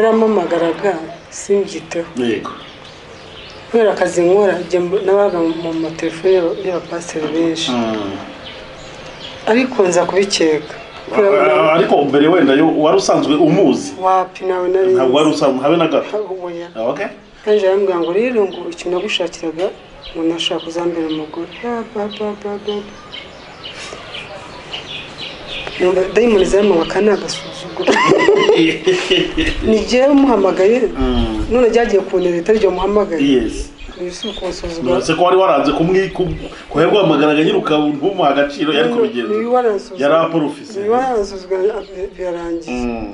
yarampamagaraga simbyiteho yego kubera akazi nkora njya mb- nabaga mu matelefone y'abapasiteri benshi ariko nza kubikeka kubera Ah, ngo ariko mbere wenda yo- wari usanzwe umuzi wapi nawe ntabwo wari nari usanzwe habe na gato umunya Ah, okay yaje arambwira ngo rero ngo ikintu nagushakiraga ngo nashaka uzambera umugore Ah, ba, ba, ba, ba. Numva dayimoni zamuha ni agasuzuguro ni jyewe umuhamagaye Mm. none ryagiye kunera itari ryo muhamagaye yes uyu si ukunsuzugura Mbese ko wari waranze kumwi kuhebwamagaraga nyine ukaba ntumuha agaciro yari kubigenza uyu waransuzugura yari aporofisi uyu waransuzugura bi- birarangiye Mm.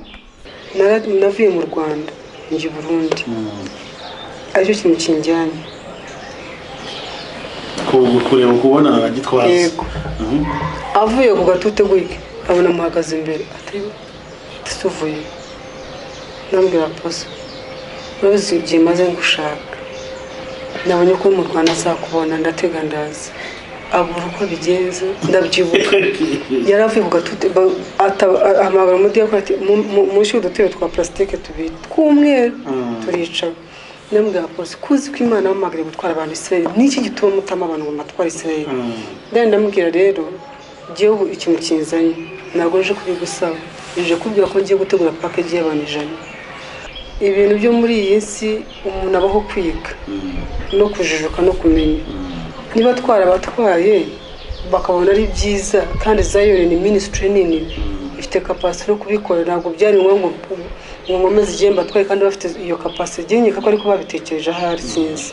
Nara- navuye mu rwanda njya i burundi Mm. aricyo kintu kinjyanye Ku- kureba kubona agitwaza yego avuye ku gatute gutya abona muhagaze imbere ati tuvuye nambwira poso urabizi igihe maze ngushaka nabonye ko mu rwanda azakubona ndatega ndaza abura uko abigenza ndabyibuka yari avuye ku gatute ba- ata- a- ahamagara umudiyakoni ati "Mu- mu- munshyire udutebe twa purasitike tubiri tw'umweru turicara ndamubwira posi kuzi ko imana yamamagariye gutwara abantu israel niki gituma mutama abantu ngo mbatware israel ndani ndamubwira rero igihugu ikintu kinzanye ntabwo nje kubigusaba nje kubwira ko ngiye gutegura pakeji y'abantu ijana ibintu byo muri iyi si umuntu abaho kwiga no kujijuka no kumenya niba atwara abatwaye bakabona ari byiza kandi zayone ni minisitiri nini ifite kapasite yo kubikora ntabwo byari ngombwa ngo nkomeze igihe mbatwaye kandi bafite iyo kapasite igenyeka ko ariko babitekereje ahari sinzi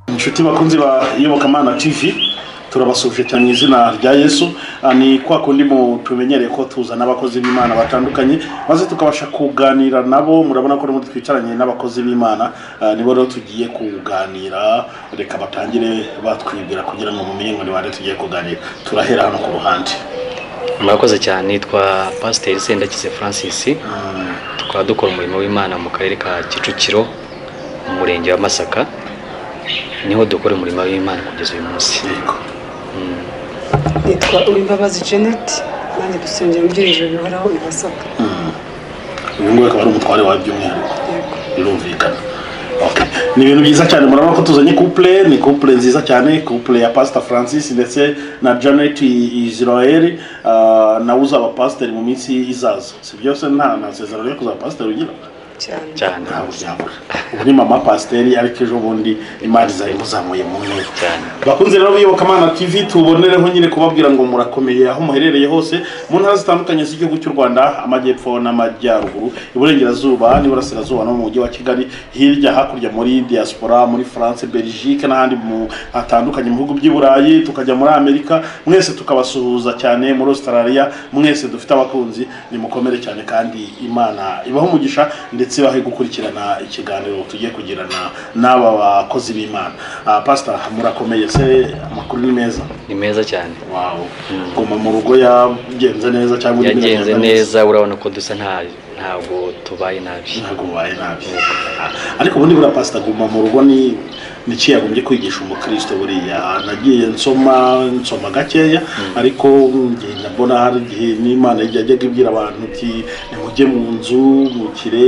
inshuti bakunzi ba iyobokamana tv turabasuhuje cyane mu izina rya yesu Ah, ni kwa kundi mu tumenyereye ko tuzana abakozi b'imana batandukanye maze tukabasha kuganira nabo murabona ko n'ubundi twicaranye n'abakozi b'imana Ah, nibo rero tugiye kuganira reka batangire batwibwira kugira ngo mumenye ngo ni bande tugiye kuganira turahera hano ku ruhande murakoze cyane nitwa pasiteri sendakize francis tukaba dukora umurimo w'imana mu karere ka kicukiro mu murenge wa masaka niho dukora umurimo w'imana kugeza uyu munsi yego nitwa uwimbabazi jeannette nanjye dusengera mu byerekezo bihoraho i masaka uyu nguyu akaba ari umutware wawe by'umwihariko yego birumvikana Okay. ni ibintu byiza cyane murabona ko tuzanye couple ni couple nziza cyane couple ya pastor francis ndetse na janet israel uh, nawe uzaba pasiteri mu minsi izaza si byose nta masezerano yo kuzaba pasiteri ugira cyane cyane ntabwo byabura ubu ni mama pasiteri ariko ejo bundi imari zawe muzamuye mu nteko cyane bakunze rero biyobokamana tv tubonereho nyine kubabwira ngo murakomeye aho muherereye hose mu ntara zitandukanye z'igihugu cy'u rwanda amajyepfo n'amajyaruguru iburengerazuba n'iburasirazuba no mu mujyi wa kigali hirya hakurya muri diaspora muri france belgique n'ahandi mu hatandukanye mu bihugu by'i burayi tukajya muri amerika mwese tukabasuhuza cyane muri australia mwese dufite abakunzi nimukomere cyane kandi imana ibaho umugisha ndetse bahe gukurikirana ikiganiro tugiye kugirana n'aba bakozi b'imana Ah, pastor murakomeye se amakuru ni meza ni meza cyane wawo guma mu rugo yagenze neza cyangwa undi yagenze biragenda neza urabona ko dusa nta- ntabwo tubaye nabi ntabwo ubaye nabi Ah, ariko ubundi buriya pastor guma mu rugo ni ni iki yagombye kwigisha umukristo buriya nagiye nsoma nsoma gakeya ariko ngiye ndabona hari igihe n'imana yajyaga ibwira abantu iti nimujye mu nzu mukire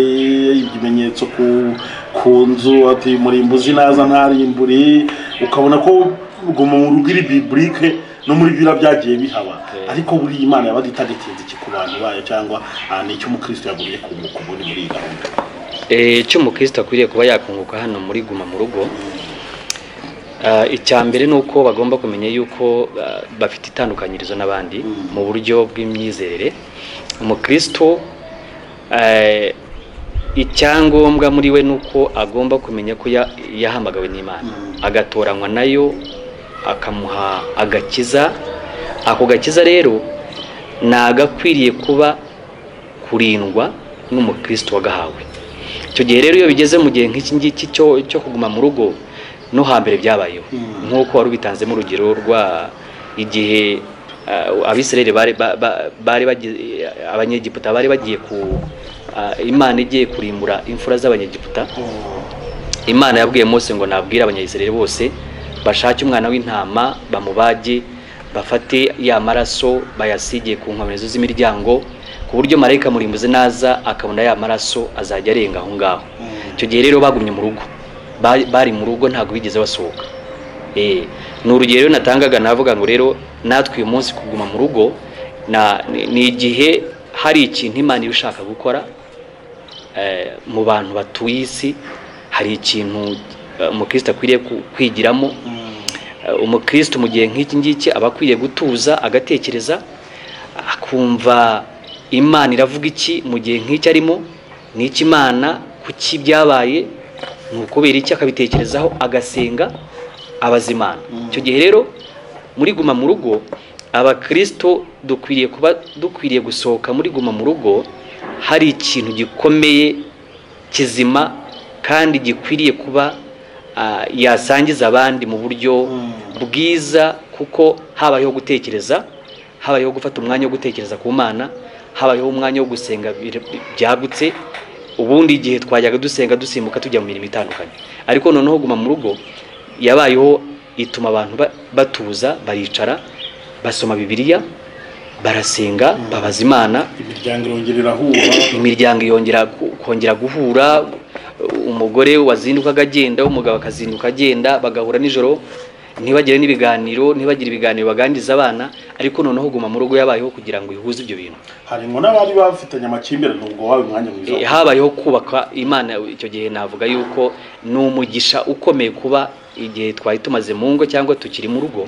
ibimenye ibimenyetso ku ku nzu ati murimbuzi naza ntarimburi ukabona ko guma mu rugo iri biburike no muri bira byagiye bihaba ariko buri imana yabaga itagatinze iki ku bantu bayo cyangwa ah, ni icyo umukristo yagumye kunguka ubundi muri iyi gahunda Eh, icyo umukristo akwiriye kuba yakunguka hano muri guma mu rugo Ah, icya mbere ni uko bagomba kumenya yuko ah, bafite itandukanyirizo n'abandi mu buryo bw'imyizerere umukristo eh, icyangombwa muri we ni uko agomba kumenya ko ya- yahamagawe n'imana agatoranywa nayo akamuha agakiza ako gakiza rero nagakwiriye kuba kurindwa n'umukristo wagahawe icyo gihe rero iyo bigeze mu gihe nk'iki ngiki cyo cyo kuguma mu rugo no hambere byabayeho nk'uko wari ubitanzemo urugero rwa igihe ah, abisirayeli bari ba- ba- bari bagiye- abanyegiputa bari bagiye ku ah, imana igiye kurimbura imfura z'abanyegiputa imana yabwiye mose ngo nabwire abanyayisirayeli bose bashake umwana w'intama bamubage bafate ya maraso bayasigire ku nkomerezo z'imiryango ku buryo marayika murimbuzi naza akabona ya maraso azajya arenga aho ngaho icyo gihe rero bagumye mu rugo Ba- bari mu rugo ntabwo bigeze basohoka Eh, ni urugero natangaga navuga ngo rero natwe uyu munsi kuguma mu rugo na- ni- ni igihe hari ikintu imana iba ishaka gukora eh, mu bantu batuye isi hari ikintu eh, umukristo akwiriye ku- kwigiramo Eh, umukristo mu gihe nk'iki ngiki aba akwiriye gutuza agatekereza akumva imana iravuga iki mu gihe nk'iki arimo ni iki imana kuki byabaye ni ukubera iki akabitekerezaho agasenga abaza imana icyo gihe rero muri guma mu rugo abakristo dukwiriye kuba dukwiriye gusohoka muri guma mu rugo hari ikintu gikomeye kizima kandi gikwiriye kuba ah, yasangiza abandi mu buryo bwiza kuko habayeho gutekereza habayeho gufata umwanya wo gutekereza ku mana habayeho umwanya wo gusenga bir- byagutse ubundi igihe twajyaga dusenga dusimbuka tujya mu mirimo itandukanye ariko noneho guma mu rugo yabayeho ituma abantu ba- batuza baricara basoma bibiliya barasenga babaza imana imiryango irongera irahura imiryango yongera ku- kongera guhura umugore wazindukaga agenda umugabo akazinduka agenda bagahura nijoro ntibagire n'ibiganiro ntibagire ibiganiro baganiriza abana ariko noneho guma mu rugo yabayeho kugira ngo ihuze ibyo bintu harimo n'abari bafitanye amakimbirane ubwo wawe umwanya mwiza Eh, wo- habayeho kubaka imana icyo gihe navuga yuko ni umugisha ukomeye kuba igihe twari tumaze mu ngo cyangwa tukiri mu rugo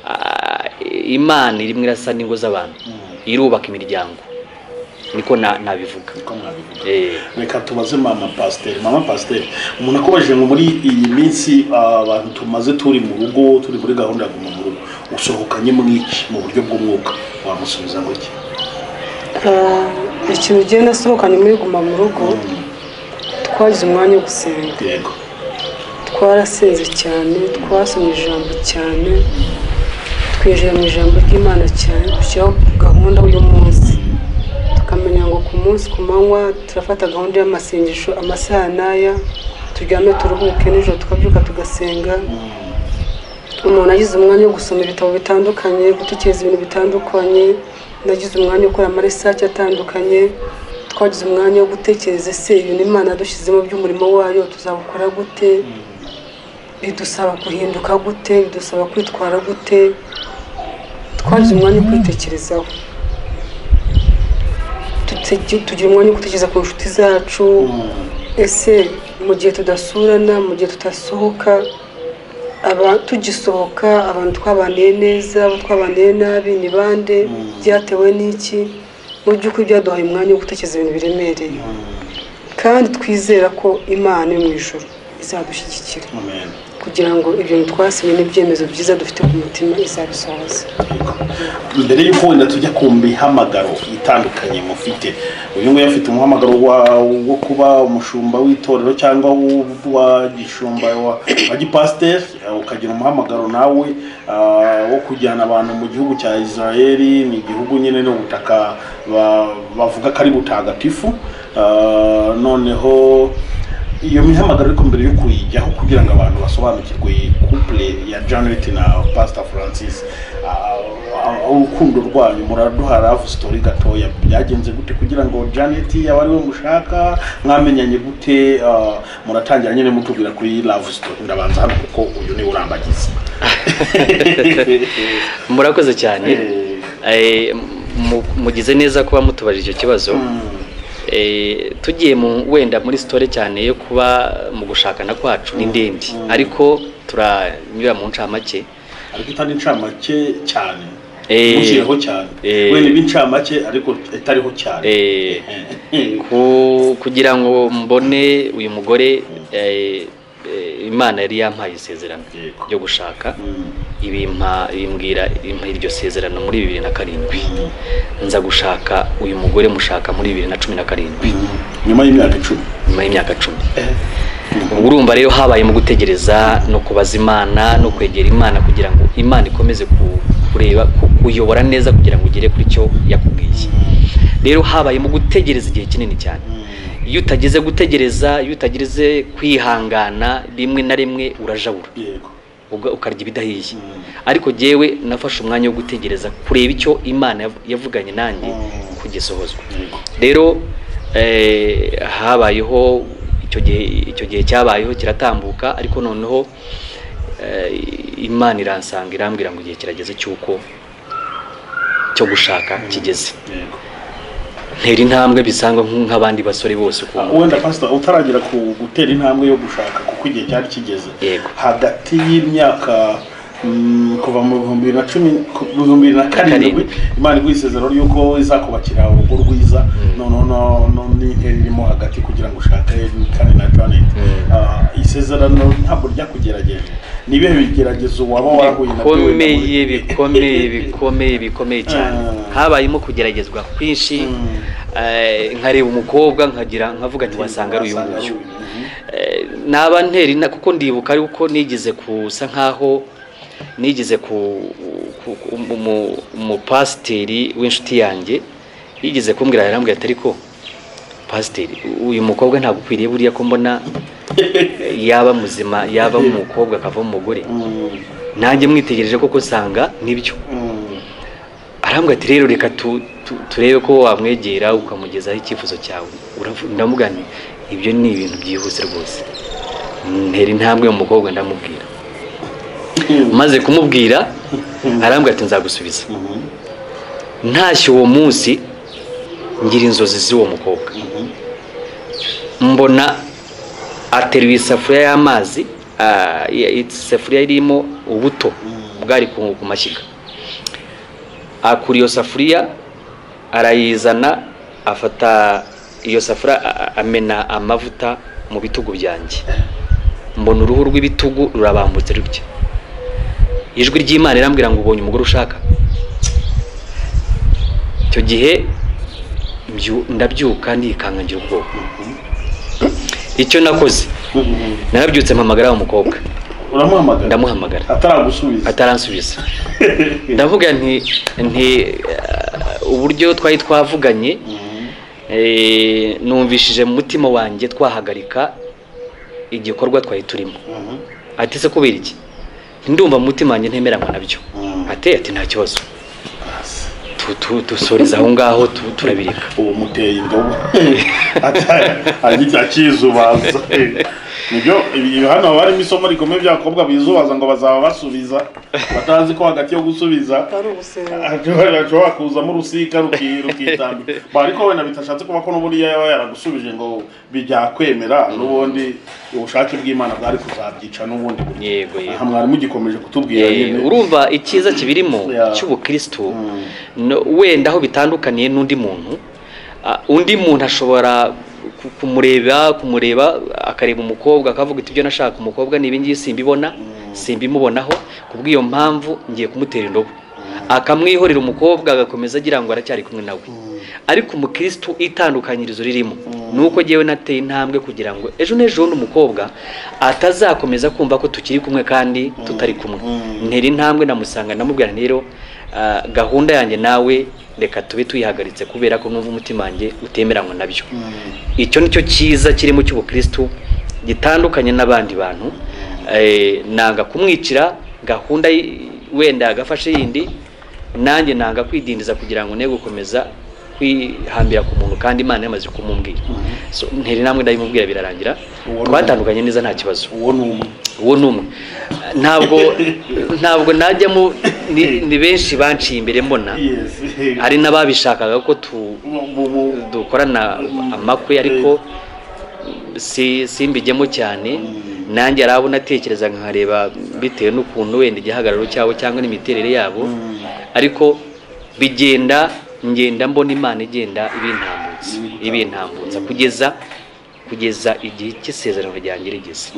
ah, imana irimo irasa n'ingo z'abantu irubaka imiryango niko na- nabivuga uko mwabivuga Eh. reka tubaze mama pasiteri mama pasiteri umuntu akubajije ngo muri iyi minsi ah, abantu tumaze turi mu rugo turi muri gahunda ya guma mu rugo usohokanye mwinshi mu buryo bw'umwuka wamusubiza ngo iki Ah, ikintu ugenda asohokanye muri guma mu rugo twagize umwanya wo gusenga yego twarasenze cyane twasomye ijambo cyane twinjira mu ijambo ry'imana cyane dushyiraho gahunda y'umunsi tukamenya ngo ku munsi ku manywa turafata gahunda y'amasengesho amasaha n'aya turyame turuhuke nijoro tukabyuka tugasenga umuntu agize umwanya wo gusoma ibitabo bitandukanye gutekereza ibintu bitandukanye nagize umwanya wo gukora amaresaci atandukanye twagize umwanya wo gutekereza ese ibintu imana yadushyizemo by'umurimo wayo tuzabukora gute bidusaba guhinduka gute bidusaba kwitwara gute twagize umwanya wo kwitekerezaho Tutegi- tugira umwanya wo gutekereza ku nshuti zacu ese mu gihe tudasurana mu gihe tudasohoka aba tugisohoka abantu twabaniye neza abo twabaniye nabi ni bande byatewe n'iki mu by'ukuri byaduhaye umwanya wo gutekereza ibintu biremereye kandi twizera ko imana iri mu ijoro izadushyigikira amen kugira ngo ibintu twasinye n'ibyemezo byiza dufite ku mutima izabisohoze mbere y'uko wenda tujya ku mihamagaro itandukanye mufite uyu nguyu afite umuhamagaro wa- wo kuba umushumba w'itorero cyangwa w'u- wa gishumba wa wa gipasiteri eh, ukagira umuhamagaro nawe ah, wo kujyana abantu mu gihugu cya israeli ni igihugu nyine ni ubutaka ba- bavuga ko ari butagatifu Ah, noneho iyo mihamagaro ariko mbere yo kuyijyaho kugira ngo abantu basobanukirwe couple ya Janet na Pastor Francis ah, ah, urukundo rwanyu muraduha love story gatoya byagenze gute kugira ngo Janet yaba ariwe mushaka mwamenyanye gute ah, muratangira nyine mutubwira kuri love story ndabanza hano kuko uyu niwe urambagiza murakoze cyane Eh. Eh, mu- mugize neza kuba mutubarije icyo kibazo Eh, tugiye mu wenda muri sitore cyane yo kuba mu gushakana kwacu ni ndembi Mm. ariko turanyura mu ncamake ariko itari incamake cyane Eh. mushireho cyane Eh. wenda b'incamake ariko itariho cyane Eh, Eh. ku- kugira ngo mbone uyu mugore eh, eh, imana yari yampaye isezerano Yego. ryo gushaka Mm. ibimpa ibimbwira impa iryo sezerano muri bibiri na karindwi nza gushaka uyu mugore mushaka muri bibiri na cumi na karindwi nyuma y'imyaka icumi nyuma y'imyaka cumi ubwo urumva rero habaye mu gutegereza no kubaza imana no kwegera imana kugira ngo imana ikomeze ku- kureba ku- kuyobora neza kugira ngo ugere kuri cyo yakubwiye rero habaye mu gutegereza igihe kinini cyane iyo utageze gutegereza iyo utageze kwihangana rimwe na rimwe urajabura yego ubwo ukarya ibidahiye Mm. ariko jyewe nafashe umwanya wo gutegereza kureba icyo imana yav- yavuganye nanjye Mm. kugisohozwa yego rero eh, habayeho icyo gihe icyo gihe cyabayeho kiratambuka ariko noneho eh, imana iransanga irambwira ngo igihe kirageze cy'uko cyo gushaka kigeze yego ntera intambwe bisanga nk- nk'abandi basore bose Ah, ukuntu wenda pastor utaragera ku gutera intambwe yo gushaka kuko igihe cyari kigeze Yego. hagati y'imyaka mm, kuva mu bihumbi bibiri na cumi ku- mu bihumbi bibiri na karindwi Karindwi. imana iguha isezerano ry'uko izakubakira urugo rwiza Mm. noneho no- no- n'intera irimo hagati kugira ngo ushake kandi na janet Mm. Ah, isezerano ntabwo ryakugerageje ni ibihe bigeragezo waba warahuye nabyo wenda muri- bikomeye bikomeye bikomeye bikomeye cyane Ah. habayemo kugeragezwa kwinshi Mm. eh, nkareba umukobwa nkagira nkavuga nti wasanga ari uyu Wasanga ari nguyu uyu nguyu. Eh, naba ntera ina kuko ndibuka ariko nigeze kusa nkaho nigeze ku ku- ku- umu- umu- umupasiteri w'inshuti yanjye yigeze kumbwira yarambwira ati ariko pasiteri uyu mukobwa ntabwo ukwiriye buriya ko mbona eh, yaba muzima yaba umukobwa akavamo umugore Mm. nanjye mwitegereje koko nsanga nibyo Mm. arambwira ati rero reka tu, tu, turebe ko wamwegera ukamugezaho icyifuzo cyawe Uravu- ndamuga nti ibyo ni ibintu byihuse rwose ntera intambwe mu mukobwa ndamubwira Mm. maze kumubwira arambwira ati nzagusubiza Mhm. ntashye uwo munsi ngira inzozi z'uwo mukobwa Mhm. mbona ateruye isafuriya y'amazi ah, i- isafuriya irimo ubuto bwari ku ku mashyiga akura iyo safuriya arayizana afata iyo safuriya a- a- amena amavuta mu bitugu byanjye mbona uruhu rw'ibitugu rurabambutse rutya ijwi ry'imana irambwira ngo ubonye umugore ushaka icyo gihe mbyu- ndabyuka ndikangagira ubwoba icyo nakoze Mhm. narabyutse mpamagara wa mukobwa uramuhamagara ndamuhamagara ataragusubiza ataransubiza ndavuga nti nti eh, uburyo twari twavuganye Mhm. eh, numvishije mu mutima wanjye twahagarika igikorwa twari turimo Mhm. ati se kubera iki ndumva mu mutima wanjye ntemeranywa nabyo Mm. ati ati nta kibazo Tu- tu- dusoreza aho ngaho tu- turabireka ubu muteye indobo Ata- agiti akizubaza nibyo ibi- ibi hano haba harimo isomo rikomeye by'abakobwa bizubaza ngo bazaba basubiza batazi ko hagati yo gusubiza ari ugusenga ashobora ashobora kuzamo urusika ruki- rukitambika Ba, ariko wenda bitashatse kuba ko n'uburiya yaba yaragusubije ngo bijyakwemera n'ubundi ubushake bw'imana bwari kuzabyica n'ubundi buryo yego yego aha mwarimu ugikomeje kutubwira Eh, nyine urumva icyiza kibirimo Yeah. cy'ubukristu Mm. no- wenda aho bitandukaniye n'undi muntu ah, undi muntu ashobora ku- kumureba kumureba akareba umukobwa akavuga ati ibyo nashaka umukobwa ni ibingibi simbibona simbimubonaho kubw'iyo mpamvu ngiye kumutera indobo akamwihorera umukobwa agakomeza agira ngo aracyari kumwe nawe ariko umukristu itandukanyirizo ririmo ni uko ngewe nateye intambwe kugira ngo ejo n'ejo bundi umukobwa atazakomeza kumva ko tukiri kumwe kandi tutari kumwe Mm. ntera intambwe namusanga ndamubwira nti rero ah, gahunda yanjye nawe reka tube tuyihagaritse kubera ko numva umutima wanjye utemeranywa nabyo Mm. icyo ni cyo cyiza kirimo cy'ubukristu gitandukanye n'abandi bantu eh, nanga kumwicira gahunda y- wenda agafashe yindi nanjye nanga kwidindiza kugira ngo ne gukomeza kwihambira ku muntu kandi imana yamaze kumubwira so ntiri namwe ndayimubwira birarangira Uwo ni- twatandukanye neza nta kibazo uwo ni umwe uwo ni umwe ntabwo ntabwo najyamo ni- ni benshi banciye imbere mbona yes hari n'ababishakaga ko tu Mu- mu- mu- dukorana amakwe ariko si simbijyemo cyane nanjye hari abo natekereza nkareba bitewe n'ukuntu wenda igihagararo cyabo cyangwa n'imiterere yabo ariko bigenda ngenda mbona imana igenda ibintambutsa ibintambutsa kugeza kugeza igihe cy'isezerano ryanjye rigeze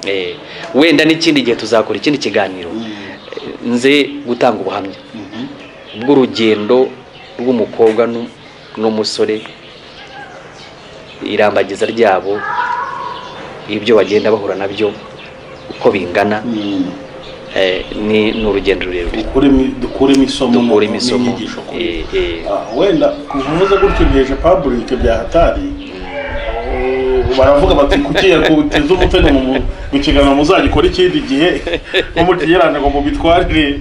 Eh, wenda n'ikindi gihe tuzakora ikindi kiganiro Eh, nze gutanga ubuhamya bw'urugendo rw'umukobwa n'u- n'umusore irambagiza ryabo ibyo bagenda bahura nabyo uko bingana Mm. eh, ni ni urugendo rurerure Dukuremo- dukuremo isomo dukuremo no- isomo n'inyigisho kuri- Eh, eh, Ah, wenda kuvuza gutyo nteje public bya hatari Oh, baravuga bati kukiye kuteza umutego mu mu- mu kiganiro muzagikora ikindi gihe nko mukigerane ngo mubitwarire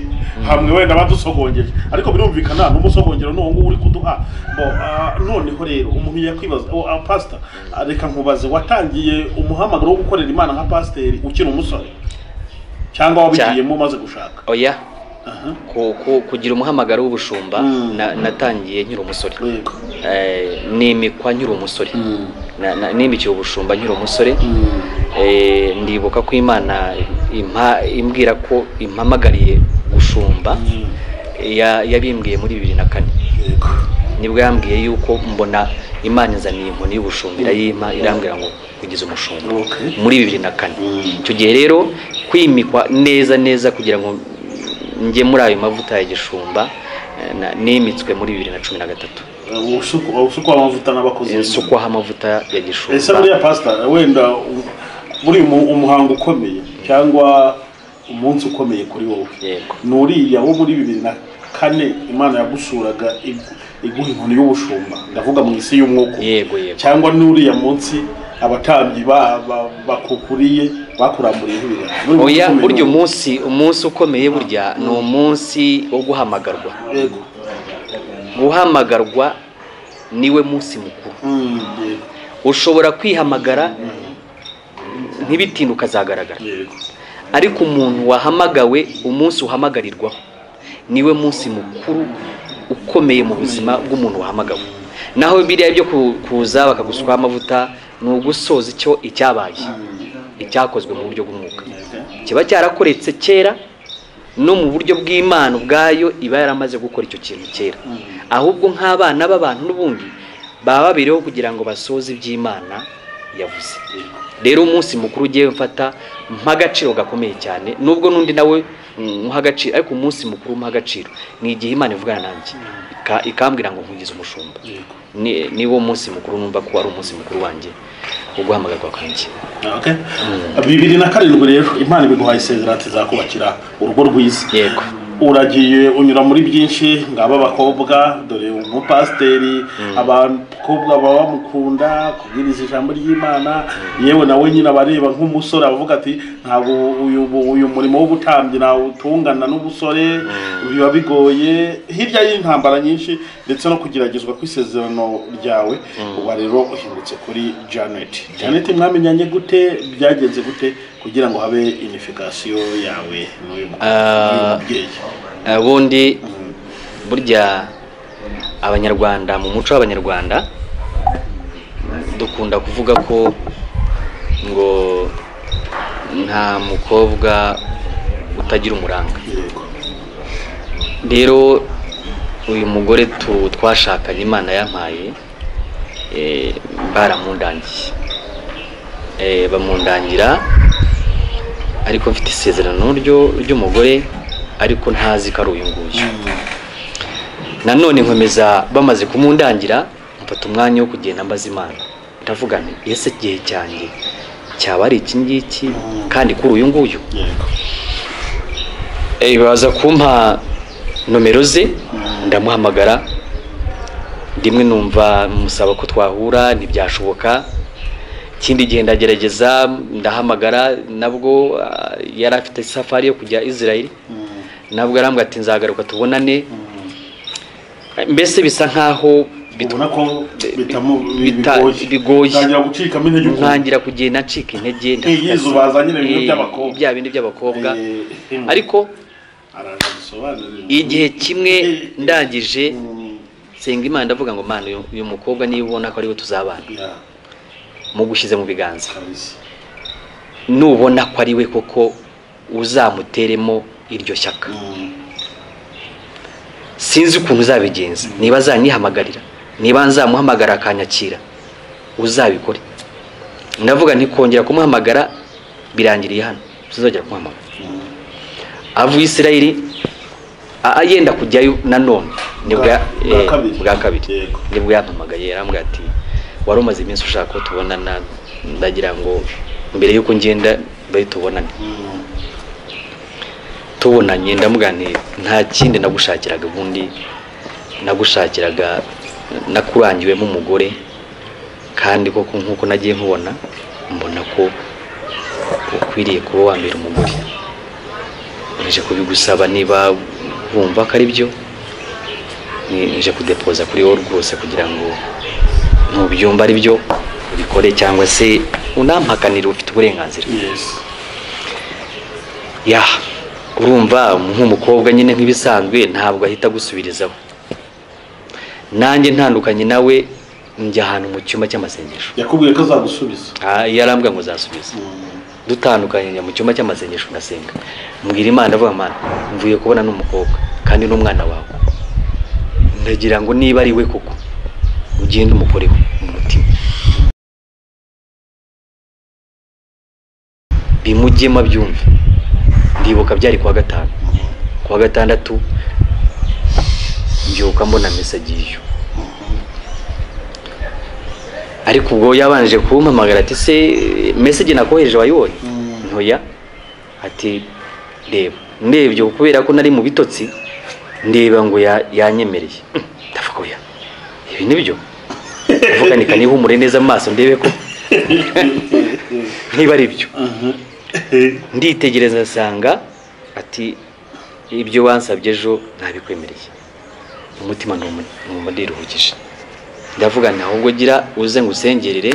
hamwe wenda badusogongeje ariko birumvikana n'umusogongero n'uwo nguwo uri kuduha bo ah, noneho rero umuntu yakwibaza oh, ah, pastor ah, reka nkubaze watangiye umuhamagaro wo gukorera imana nka pasiteri ukiri umusore cyangwa wabigiyemo umaze gushaka oya Aha. ku- ku- kugira umuhamagaro w'ubushumba Mm. na- natangiye nkiri umusore Yego. Eh, nimikwa nkiri umusore Na- na- nimikiwe ubushumba nkiri umusore Eh, ndibuka ko imana impa- imbwira ko impamagariye gushumba ya- yabimbwiye muri bibiri na kane Yego. nibwo yambwiye yuko mbona imana izaniye inkoni y'ubushumba irayimpa irambwira ngo kugeza umushumba Okay. muri bibiri na kane Mm. icyo gihe rero kwimikwa neza neza kugira ngo njye muri ayo mavuta ya gishumba eh, na- nimitswe muri bibiri na cumi na gatatu Ubusuku- ubusuku amavuta n'abakozi nsukwaho amavuta ya gishumba ese buriya pasita wenda u- buri mu- umuhango ukomeye cyangwa umunsi ukomeye kuri wowe Yego. ni uriya wo muri bibiri na kane imana yagusuraga igu- iguha inkoni y'ubushumba ndavuga mu isi y'umwuka yego yego cyangwa n'uriya munsi abatambyi ba- ba- bakukuriye bakuramburiyeho ibiganza Buri munsi ukomeye oya burya ni uwo. umunsi umunsi ukomeye burya ni umunsi wo guhamagarwa yego guhamagarwa niwe munsi mukuru Mm, yego ushobora kwihamagara ntibitinde ukazagaragara yego ariko umuntu wahamagawe umunsi uhamagarirwaho niwe munsi mukuru ukomeye mu buzima bw'umuntu wahamagawe naho biriya byo ku- kuza bakaguswaho amavuta ni ugusoza icyo icyabaye icyakozwe mu buryo bw'umwuka kiba cyarakoretse kera no mu buryo bw'imana ubwayo iba yaramaze gukora icyo kintu kera ahubwo nk'abana b'abantu n'ubundi baba babiriho kugira ngo basoze iby'imana yavuze rero umunsi mukuru ugiye mfata nk'agaciro gakomeye cyane nubwo n'undi nawe muha agaciro ariko umunsi mukuru muha agaciro ni igihe imana ivugana nanjye ika- ikambwira ngo nkugize umushumba yego Ni- niwo munsi mukuru numva ko ari umunsi mukuru wanjye wo guhamagarwa kwanjye Okay. bibiri na karindwi rero imana ibiguhaye isezerano ati izakubakira urugo rwiza yego uragiye unyura muri byinshi ngaba abakobwa dore umupasiteri abakobwa baba bamukunda kubwiriza ijambo ry'imana yewe nawe nyine abareba nk'umusore avuga ati ntabwo uyu, uyu murimo w'ubutambyi nawutungana n'ubusore biba bigoye hirya y'intambara nyinshi ndetse no kugeragezwa kw'isezerano ryawe uba rero uhindutse kuri janet janet mwamenyanye gute byagenze gute kugira ngo habe inifikasiyo yawe n'uyu mu- Ah, n'uyu mubyeyi ubundi burya abanyarwanda mu muco w'abanyarwanda dukunda kuvuga ko ngo nta mukobwa utagira umuranga Yego. rero uyu mugore tu- twashakanye imana yampaye eh, baramundangiye Eh, bamundangira ariko mfite isezerano ryo ry'umugore ariko ntazi ko ari uyu nguyu nanone nkomeza bamaze kumundangira mfata umwanya wo kugenda mbaza imana ndavuga nti ese igihe cyanjye cyaba ari iki ngiki kandi kuri uyu nguyu Yego. Eh, baza kumpa nomero ze ndamuhamagara rimwe numva musaba ko twahura ntibyashoboka ikindi gihe ndagerageza ndahamagara nabwo ah, yari afite safari yo kujya israel nabwo arambwira ati nzagaruka tubonane mbese bisa nkaho bit- ubona ko bitamu- bi- bita- bigoye. bitangira gucikamo intege ukuntu ntangira kugenda ncika intege Iyi yizo bazanye ibintu by'abakobwa. bya bindi by'abakobwa Eh, eh, ariko araza gusobanurira. igihe kimwe ndangije Mm, senga imana ndavuga ngo mana uyu- uyu mukobwa niba ubona ko ariwe tuzabana yeah, mugushyize mu biganza kabisa. nubona ko ari we koko uzamuteremo iryo shyaka Mm, sinzi ukuntu uzabigenza niba azanihamagarira niba nzamuhamagara akanyakira uzabikore ndavuga ntikongera kumuhamagara birangiriye hano tuzongera kumuhamagara mm. avuye isirayiri a- a- yenda kujyayo nanone nibwo ya- Bwa- bwa eh, kabiri. bwa kabiri Yego. nibwo yampamagaye yarambwira ati wari umaze iminsi ushaka ko tubonana ndagira ngo mbere y'uko ngenda mbere tubonane Mm, tubonanye ndamuganira nta kindi nagushakiraga ubundi nagushakiraga nakurangiwemo umugore kandi koko nk'uko nagiye nkubona mbona ko ukwiriye kuba wambera umugore nje kubigusaba niba wumva ko ari byo ni- nje kudepoza kuri wowe rwose kugira ngo ntubyumva ari byo ubikore cyangwa se unampakanire ufite uburenganzira yes. ya urumva nk'umukobwa nyine nk'ibisanzwe ntabwo ahita agusubirizaho nanjye ntandukanye nawe njya ahantu mu cyumba cy'amasengesho yakubwiye ko azagusubiza Ah, yarambwira ngo nzasubiza Mm, dutandukanye njya mu cyumba cy'amasengesho ndasenga mbwira imana avuga imana mvuye kubona n'umukobwa kandi n'umwana wawe ndagira ngo niba ari we koko ugende umukoreho mu mutima bimujyemo abyumve ndibuka byari kuwa gatanu kuwa gatandatu mbyuka mbona mesaje y'iyo ariko ubwo yabanje kumpamagara ati se mesaje nakohereje wayibonye Mm. ntoya ati reba ndebye kubera ko nari mu bitotsi ndeba ngo ya- yanyemereye ndavuga oya ibi ni byo ndavuga ni kanihumure neza amaso ndebe ko niba ari byo aha. Eh, nditegereza nsanga ati ibyo wansabye ejo ntabikwemereye umutima ntumu- ntumuruhukije ndavuga nti ahubwo gira uze ngusengerere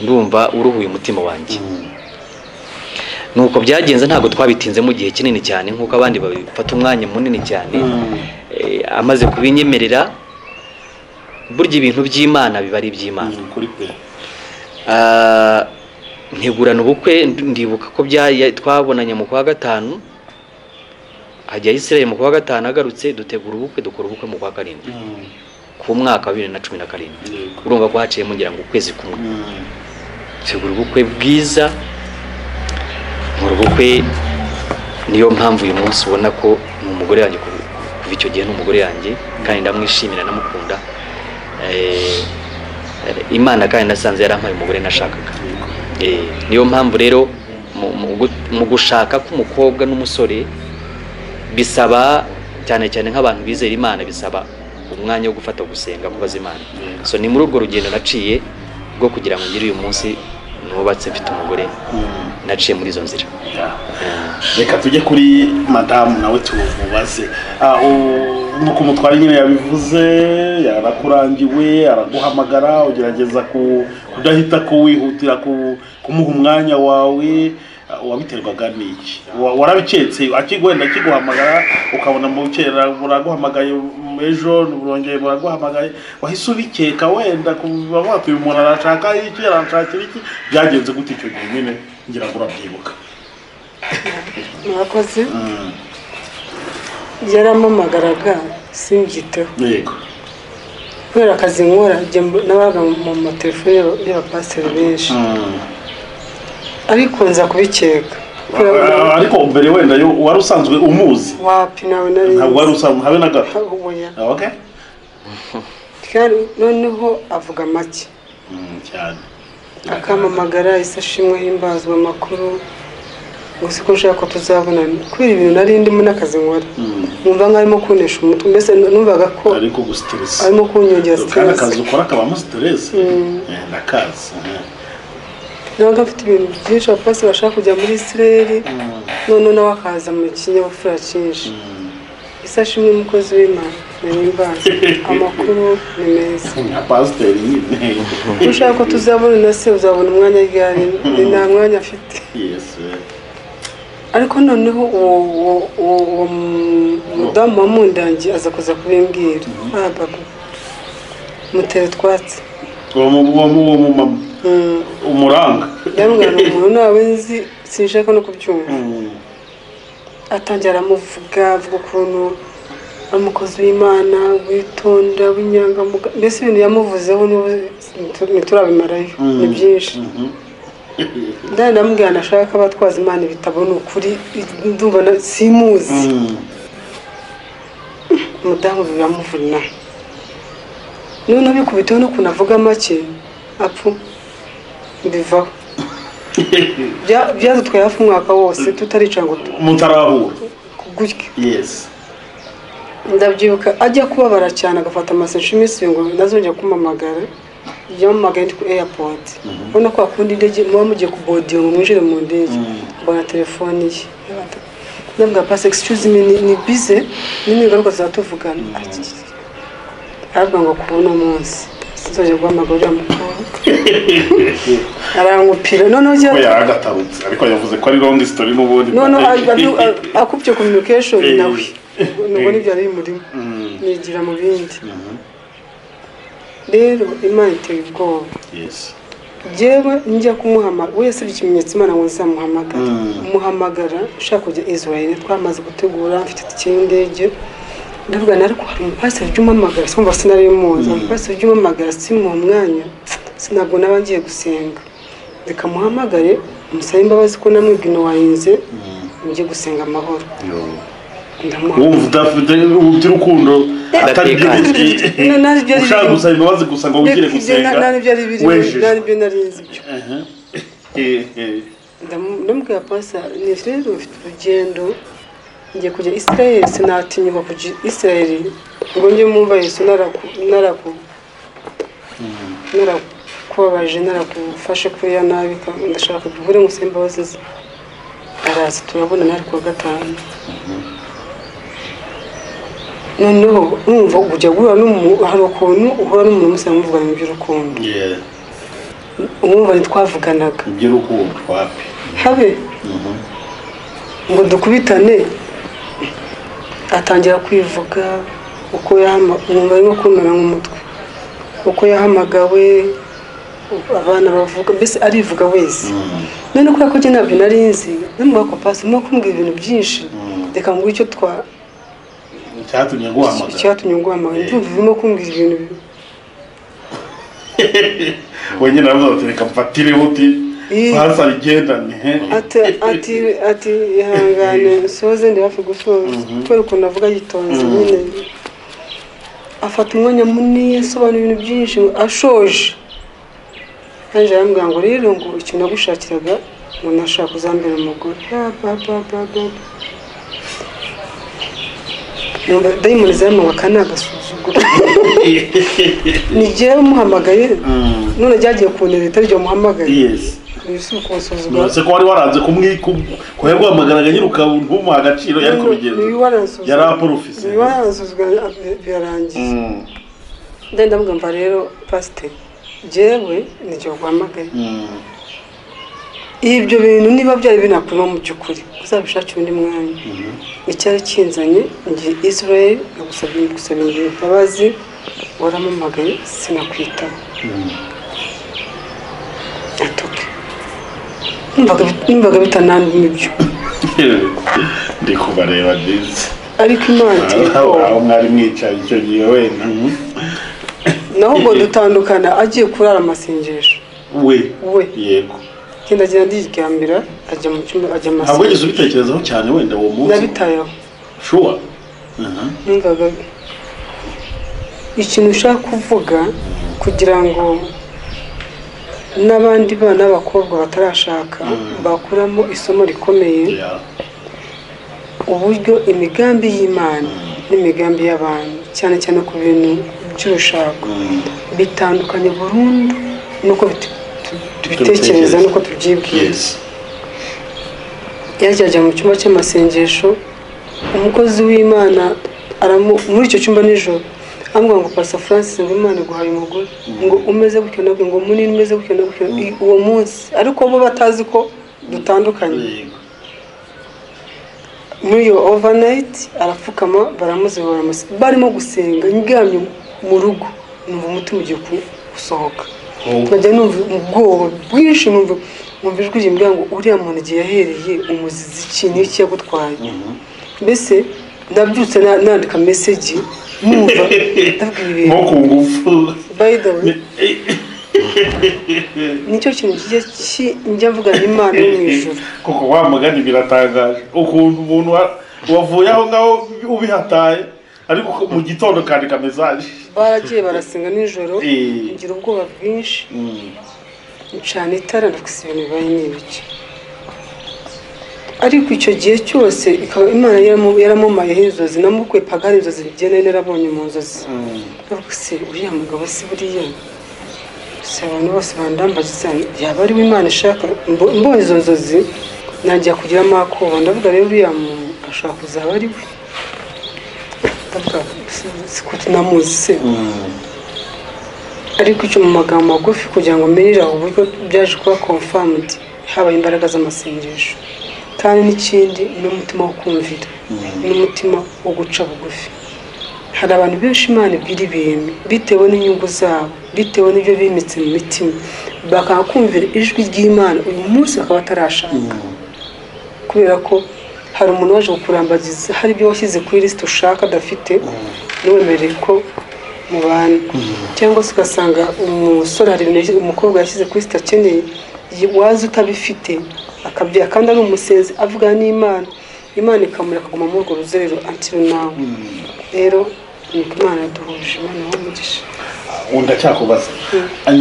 ndumva uruhuye umutima wanjye mm, nuko byagenze ntabwo twabitinze mu gihe kinini cyane nk'uko abandi babifata umwanya munini cyane Mm. Eh, amaze kubinyemerera burya ibintu by'imana biba ari iby'imana ni ukuri pe. Ah, ntegurana ubukwe ndi- ndibuka ko bya twabonanye mu kwa gatanu ajya Israel mu kwa gatanu agarutse dutegura ubukwe dukora ubukwe mu kwa karindwi Mm, ku mwaka wa bibiri na cumi na karindwi yego. urumva ko haciyemo ngira ngo ukwezi kumwe Mm, tegura ubukwe bwiza mu ubukwe niyo mpamvu uyu munsi ubona ko ni umugore yanjye kuva kuva icyo gihe ni umugore yanjye kandi ndamwishimira ndamukunda Eh, eh, imana kandi nasanze yarampaye umugore nashakaga yego. Eh, niyo mpamvu rero mu- mu gu- mu gushaka k'umukobwa n'umusore bisaba cyane cyane nk'abantu bizera imana bisaba umwanya wo gufata gusenga kubaza imana Yego. so ni muri urwo rugendo naciye rwo kugira ngo ngire uyu munsi nubatse mfite umugore Mm, naciye muri izo nzira yeah. Eh, reka tujye kuri madamu nawe tumubaze Ah, u- nk'uko umutware nyine yabivuze arakurangiwe araguhamagara ugerageza ku- kudahita kuwihutira ku- kumuha umwanya wawe Ah, wabiterwaga n'iki Wa- warabiketse akigwenda akiguhamagara ukabona mu kera buraguhamagaye mu ejo burongeye buraguhamagaye wahise ubikeka wenda kuba watuye umuntu arashaka iki arashakira iki byagenze gute icyo gihe nyine ngira ngo urabyibuka mwakoze Mm. yarampamagaraga simbyiteho yego kubera akazi nkora njya mb- nabaga mu matelefone y'aba- y'abapasiteri benshi ariko nza kubikeka kubera Ah, ariko mbere wenda yo- wari usanzwe umuzi wapi nawe nari ntabwo wari usanzwe habe na gato ntabwo umunya Ah, okay kandi noneho avuga make Mm, cyane akampamagara ese ashimwe himbazwa amakuru ngo siko nshaka ko tuzabonana kubera ibintu nari ndimo n'akazi nkora Mm. numva nk'arimo kunesha umutwe mbese numvaga ko ariko gusitiresi arimo kunyongera kandi stress akazi ukora kabamo siteresi Mm. ndakazi ntabwo afite ibintu byinshi abapolisi bashaka kujya muri isireri none nawe akaza mu kinyabupfura cyinshi isashi imwe umukozi w'imana ntarengwa amakuru ni meza nka pasiteri nyine iyo ushaka ko tuzabona na se uzabona umwanya ryari ni nta mwanya afite yesi ariko noneho uwo uwo- uwo uwo mudamu wa mundangi aza kuza kubimbwira ah baba mutera utwatsi uwo mu uwo mu uwo mu mama Mm. umuranga ndamubwira ngo umuntu ntawe nzi sinshaka no kubyumva atangira aramuvuga avuga ukuntu ari umukozi w'imana witonda w'inyangamuga mbese ibintu yamuvuzeho n'ubu ntiturabimarayo ni byinshi ndani ndamubwira nashaka ko abatwaza imana ibitabo ni ukuri ndumva na- simuzi umudamu biramuvuna noneho bikubiteho n'ukuntu avuga make apfu mbivaho Bya- byadutwaye hafi umwaka wose tutarica ngo du- mutarahura gutya yesi ndabyibuka ajya kubabara cyane agafata amasashi iminsi ngo ntazongera kumpamagara yampamagaye ndi ku airport ubona ko akunda indege muba mugiye kubodinga ngo mwinjire mu ndege mbona telefone ye ndabwira pasi excuse me ni- ni bize n'ingaruka zatuvugana aravuga ngo kubona umunsi sinzongera guhamagara uriya mukobwa arangupira noneho ko ujya yaragatarutse ariko yavuze ko ari long story n'ubundi no no a- a- a- akubye communication nawe nubwo nibyo ari murimo nigira mu bindi rero imana iteye ubwoba yesi njyewe njya kumuhamagara wese uri ikimenyetso imana ngo nzamuhamagara Mm. muhamagara ushaka kujya israel twamaze gutegura mfite itike y'indege ndavugana ariko hari umupasiteri ujya umpamagara simba sinariyo muzi umupasiteri ujya umpamagara simuha umwanya sinabwo naba ngiye gusenga reka muhamagare musabe imbabazi ko namwe bwino wayinze njye gusenga amahoro ndamuhamagara wumva udafite iby'urukundo atari byo Ndatekanye. biri- Na- na- byo ari ushaka biri- gusaba imbabazi gusa ngo wigire gusenga Na- na- byo ari biri- wejeje. na- byo nari nzi byo Aha. Eh, eh. ndamubwira pasa ni rero ufite urugendo ngiye kujya isirayeli sinatinyuka kujya isirayeli ngo njye mwumva yesu naraku naraku narakubabaje narakufashe kuba ya nabi ka- ndashaka duhure ngo usabe imbabazi ze araza turabonana ariko wa gatanu noneho numva ujya guhura n'umuntu hari ukuntu uhura n'umuntu musa muvugana mu by'urukundo Yeah. umwumva ntitwavuganaga iby'urukundo wapi habe ngo dukubitane atangira kwivuga uko yumva arimo kumera nk'umutwe uko yahamagawe abana bavuga mbese arivuga wese none kubera ko njye ntabyo nari nzi n'umubaka pasi urimo kumbwira ibintu byinshi reka ngo icyo twa cyatumye guhamagara icyatumye nguhamagara ndumva urimo kumbwira ibintu bi- wenyine aravuga ati reka mfatire buti Ih. pasari igendane he ati ati ati ihangane nsoze ndi hafi gusoza kubera ukuntu avuga yitonze nyine afata umwanya munini asobanura ibintu byinshi ngo ashoje kandi aramubwira ngo rero ngo ikintu nagushakiraga ngo nashaka uzambere umugore Ah, ba, ba, ba, ba, ba. Numva dayimoni zamubaka ni agasuzuguro ni jyewe umuhamagaye none ryagiye kunera itari jye muhamagaye yesi ibisi kunsuzugura nonese ko wari waranze kumwiguhamagaraga nyiruka ntumuha agaciro yari kubigenza yari aporofisi waranzuzwa birarangiye ndenda mugamba rero pasiteri jyewe nijye guhamagaye ibyo bintu niba byari binakurimo mu by'ukuri uzabishakira undi mwanya icyari kinzanye ngiye israel nagusabye gusaba imbabazi waramamagaye sinakwitaba atoke Numvaga bit- numvaga bitanandimo ibyo ndi kubareba neza ariko imana iteye ubwoba aho mwari mwicaye icyo gihe wenda mhm. naho ubwo dutandukana agiye kurara amasengesho we we yego ngenda agenda yiryamira ajya mu cyumba ajya ntabwo wigeze amasengesho ubitekerezaho cyane wenda uwo munsi nabitayeho shuwa Aha. numvaga ikintu ushaka kuvuga kugira ngo n'abandi bana b'abakobwa batarashaka bakuramo isomo rikomeye Yeah. uburyo imigambi y'imana n'imigambi y'abantu cyane cyane ku bintu by'urushako bitandukanye burundu nuko bit- tubitekereza nuko tubyibwira yesi yajyaga mu cyumba cy'amasengesho umukozi w'imana aramu- muri icyo cyumba nijoro amubwira ngo pasa francis ngo imana iguhaye umugore ngo umeze gutyo na gutyo ngo munini umeze gutyo na gutyo I- uwo munsi ariko bo batazi ko dutandukanye yego muri iyo overnight arapfukama baramuzibura barimo gusenga ndyamye mu rugo numva umutima ugiye ku- gusohoka nkajya numva ubwoba bwinshi numva numva ijwi rimbwira ngo uriya muntu igihe yahereye umuzizi iki n'iki yagutwaye mbese ndabyutse na- nandika meseji numva ndabwira nko ibintu ku ngufu by the way nicyo kintu kijya ki- njya mvugana imana yo mu ijoro kuko wa mugani biratangaje ukuntu umuntu wa- wavuye aho ngaho ubihataye ariko mu gitondo kandika mesaje baragiye barasenga nijoro Eh. ngira ubwoba bwinshi ncana itara ndakusa ibintu bibaye ni ibiki ariko icyo gihe cyose ikaba imana yaramu- yaramumayeho inzozi namukwe pagani inzozi bigiye nari narabonye mu nzozi ndavuga se uriya mugabo se buriya si abantu bose bandambaza se yaba ari we imana ishaka Mbo- mbonye izo nzozi najya kugiramo akoba ndavuga rero uriya muntu ashobora kuzaba ari we ndavuga si- si ko namuzi se ariko icyo mu magambo magufi kugira ngo mmerere aho uburyo byaje kuba confirmed habaye imbaraga z'amasengesho kandi n'ikindi ni umutima wo kumvira n'umutima wo guca bugufi hari abantu benshi imana ibwira ibintu bitewe n'inyungu zabo bitewe n'ibyo bimitse mu mitima bakanga kumvira ijwi ry'imana uyu munsi bakaba batarashaka kubera ko hari umuntu waje kukurambagiza hari ibyo washyize kuri lisite ushaka adafite ntiwemerere ko mubana cyangwa se ugasanga umusore hari ibintu yashyize- umukobwa yashyize kuri lisite akeneye ye- waza utabifite akabyara kandi ari umusenzi avugana n'imana imana ikamureka akaguma muri urwo ruzerero until now rero ni uko imana yaduhuje imana y'umugisha ndacyakubaza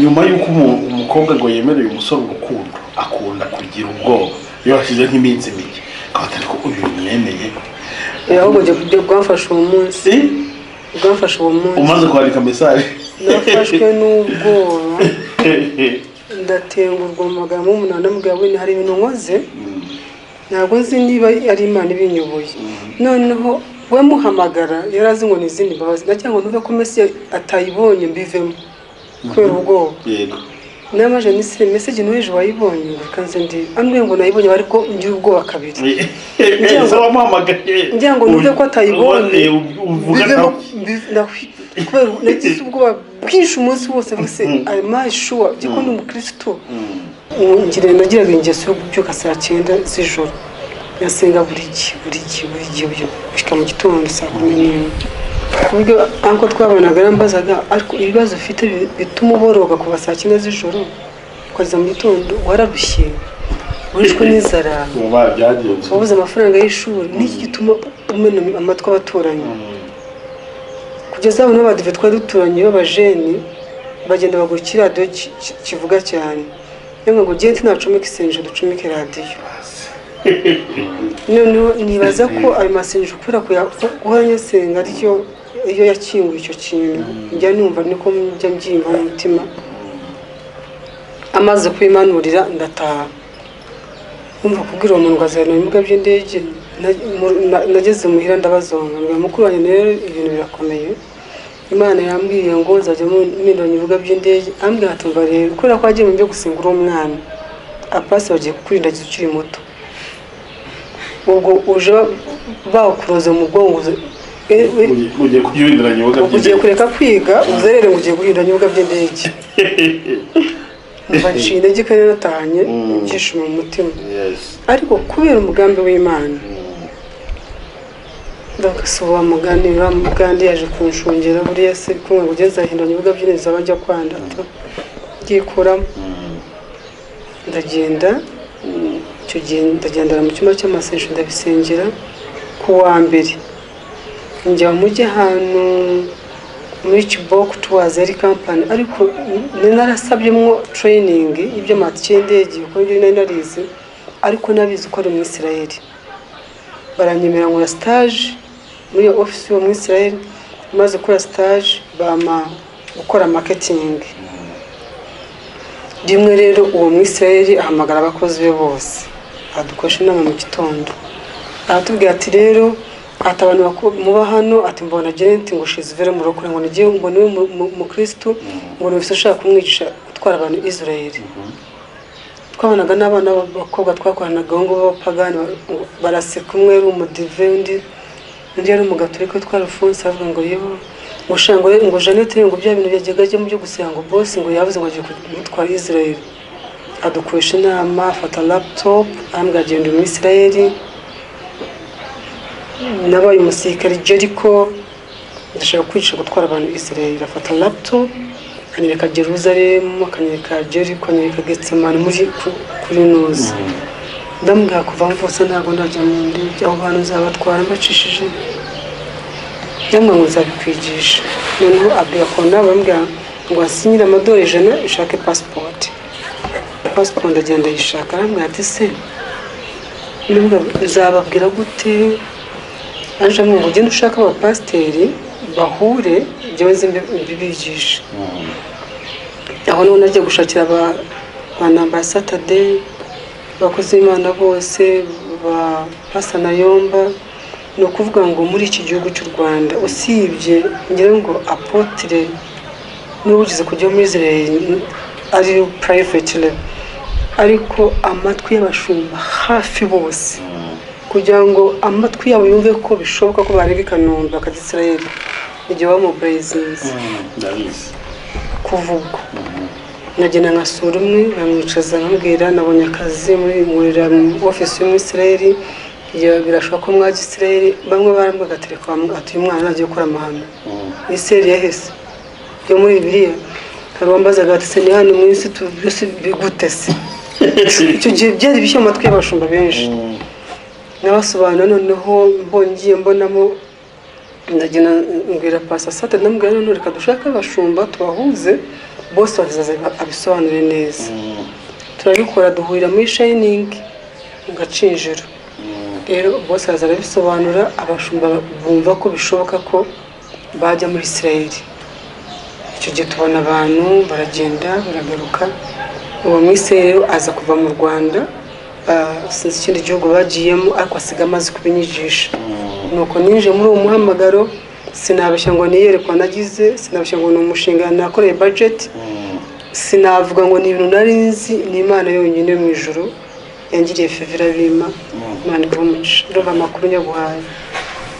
nyuma y'uko umu- umukobwa ngo yemereye umusore urukundo akunda kugira ubwoba iyo hashize nk'iminsi mike akaba atari ko uyu mwemeye ahubwo ibyo bwamfashe uwo munsi si bwamfashe uwo munsi umaze kwandika mesaje nafashwe n'ubwoba ndatengurwa mu magambo y'umuntu ndamubwira wenda hari ibintu nkoze ntabwo nzi niba ari imana ibinyoboye noneho we muhamagara yari azi ngo ni izindi mbabazi ndagira ngo ntuve ko mesi atayibonye mbivemo kubera ubwoba yego namaje nise meseji n'uweje wayibonye ngo reka nze ndi ambwiye ngo nayibonye ariko ngira ubwoba kabiri Ngira ngo- wamuhamagaye ngira ngo numve ko atayibonye ubone- u- uvuga Bivemo- nawe. biv- ndahi- kubera nagize ubwoba bwinshi umunsi wose bose amashuwa giko ni umukirisitu ngira nagiraga ingeso yo kubyuka saa cyenda z'ijoro ngasenga buri gihe buri gihe buri gihe buri gihe gushyika mu gitondo saa kumi n'imwe ku buryo anko twabanaga yarambazaga ariko ibibazo ufite bi- bituma uboroga kuva saa cyenda z'ijoro ukaza mu gitondo wararushye wishwe n'inzara ubu babyagenze wabuze amafaranga y'ishuri n'iki gituma umena amatwi abaturanyi kugeza aho n'abadive twari duturanye b'abajeni bagenda bagura iki radiyo ki- ki- kivuga cyane yamwe ngo genti nacomeka isengesho ducomeke radiyo noneho nibaza ko ayo masengesho kubera kuya- ko- guhora nyasenga aryo iyo yakinguye icyo kintu njya numva niko njya mbyiyumva mu mutima amaze kubimanurira ndataha kumva kubwira uwo muntu ngo mu bibuga by'indege na- mu- na- nageze muhira ndabazonga ngo mukuru wanjye rero ibintu birakomeye imana yambwiye ngo nzajya mpinduranya ibibuga by'indege ambwira ati mva rero kubera ko wagiye mu byo gusenga uri umwana apasi bagiye kukurindagiza ukiri muto ubwo uje bawukuroza mu bwonko uze- e- e- Ugiye- ugiye kubyurindiranya ibibuga ugiye by'indege. kureka kwiga uzerere ngo ugiye guhinduranya ibibuga by'indege mva nshinga intege kandi natahanye ibyishimo mu mutima Yes. ariko kubera umugambi w'imana ndagasuba wa mugani wa mugandi yaje kunshungera buriya se kumwe ngo ugeze ahinduranya ibibuga by'ineza abajya kwanda byikuramo ndagenda mm, icyo gihe ndagendera mu cyumba cy'amasengesho ndabisengera ku wa mbere njya mujye ahantu muri kiboko tuwazi ari kampani ariko nari narasabyemo training y'iby'amatike y'indege kuko ibyo nari narizi ariko nabizi ko ari mu Isiraheli baranyemerera nkora stage muri iyo ofisi yo mu Isiraheli maze gukora stage bama gukora marketing rimwe rero uwo mwisirayeli ahamagara abakozi be bose adukoresha inama mu gitondo aratubwira ati rero ati abantu baku- muba hano ati mbona jeneti ngo shizivere mu rokore ngo nigiye ngo niwe mu- mu- mukirisitu ngo ni ushaka kumwigisha gutwara abantu israeli twabonaga n'abana b'abakobwa twakoranaga aho ngaho b'abapagani baraseka umwe ari umudive undi undi yari umugaturika witwa rufunsi avuga ngo yewe gushanga ngo re- ngo janete ngo bya bintu yajyaga ajyamo byo gusenga ngo bose ngo yavuze ngo agiye kumutwara israeli adukoresha inama afata laptop arambwira agenda muri israeli nabaye umusirikare jeriko ndashaka kwica gutwara abantu israeli afata laptop anyereka jerusalem akanyereka jeriko anyereka getsemani muri ku- kuri nuzi ndamubwira kuva mvutse ntabwo ndajya mu ndege aho hantu nzabatwara mbacishije yamwe ngo nzabikwigisha noneho abwira kona bambwira ngo asinyire amadorari ijana ushake pasipoti pasipoti ndagenda yishaka arambwira ati se nubwo nzababwira gute aje amwe ngo ugende ushake abapasiteri bahure njyewe nzi mbi- mbibigishe aho niho najya gushakira aba- abantu ba satade abakozi b'imana bose ba pasana yomba ni ukuvuga ngo muri iki gihugu cy'u rwanda usibye ngira ngo apotire niba ugize kujya muri israel ari purayiveti ariko amatwi y'abashumba hafi bose kugira ngo amatwi yabo yumve ko bishoboka ko bareba i kanombe bakajya israel igihe baba mobilizinze ndabizi kuva ubwo nagenda nkasura umwe bamwicaza nkambwira nabonye akazi muri nkorera mu ofisi y'umwisirayeli birashoboka ko mwaga isirayeli bamwe barambaga telefone ati uyu mwana nagiye gukora amahano isirayeli yahese yo muri biriya hari uwambazaga ati se ni hano mu isi tu- byose bigute se icyo gihe byari bishya mu matwi y'abashumba benshi nabasobanura noneho mbongiye mbonamo ndagenda mbwira pasi asate ndamubwira noneho reka dushake abashumba tubahuze bose bazaza abisobanure neza turabikora duhurira muri shayiningi mu gacinjiro rero bose baza barabisobanura abashumba bumva ko bishoboka ko bajya muri isirayeli icyo gihe tubona abantu baragenda baragaruka uwo mwisirayeli rero aza kuva mu rwanda ah, sinzi ikindi gihugu bagiyemo ariko asiga amazi kubinyigisha nuko ninje muri uwo muhamagaro sinabeshya ngo niyerekwa nagize sinabeshya ngo ni umushinga nakoreye bajeti sinavuga ngo ni ibintu nari nzi ni imana yonyine mu ijoro yangiriye fevera bima imana ikabumuca ndumva amakuru nyaguhaye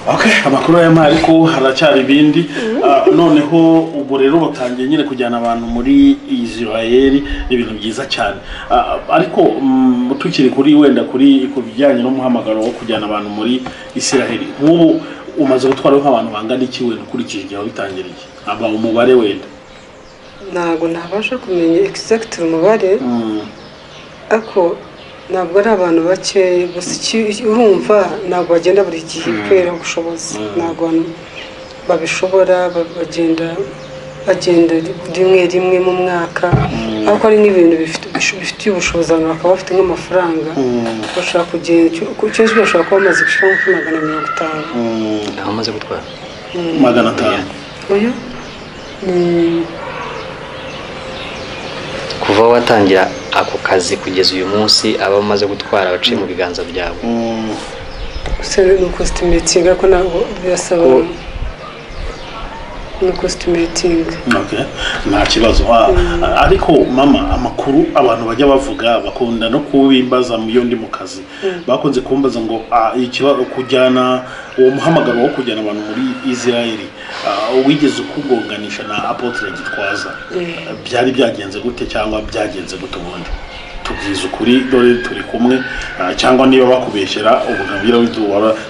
Okay, amakuru aya mari ko haracyari ibindi Ah, noneho ubwo rero batangiye nyine kujyana abantu muri Israel ni ibintu byiza cyane Ah, ariko mm, tukiri kuri wenda kuri ku bijyanye n'umuhamagaro wo kujyana abantu muri Israel nk'ubu umaze gutwara nk'abantu bangana iki wenda ukurikije igihe wabitangiriye aba umubare wenda ntabwo ntabasha kumenya egisegitire umubare ariko ntabwo ari abantu bakeya gusa iki- urumva ntabwo bagenda buri gihe kubera ubushobozi ntabwo abantu babishobora ba- bagenda bagenda rimwe rimwe mu mwaka ariko hari n'ibintu bifite- bifitiye ubushobozi abantu bakaba bafite nk'amafaranga bashobora kugenda ku cyose bashobora kuba bamaze gushyiraho nka magana mirongo itanu aho amaze gutwara magana atanu uyu ni kuva aho watangira ako kazi kugeza uyu munsi aba amaze gutwara abaciye mu biganza byabo Mm, ni ukositimetingi ariko ntabwo birasaba ni ukositimetingi okay. nta kibazo Ah, ariko mama amakuru abantu bajya bavuga bakunda no kubimbaza mu iyo ndi mu kazi bakunze kumbaza ngo ah, ikibazo kujyana uwo muhamagaro wo kujyana abantu muri israeli ah, wigeze ukugonganisha na apotre gitwaza byari byagenze gute cyangwa byagenze gute ubundi tubwiza ukuri dore turi kumwe ah, cyangwa niba bakubeshyera ubugabira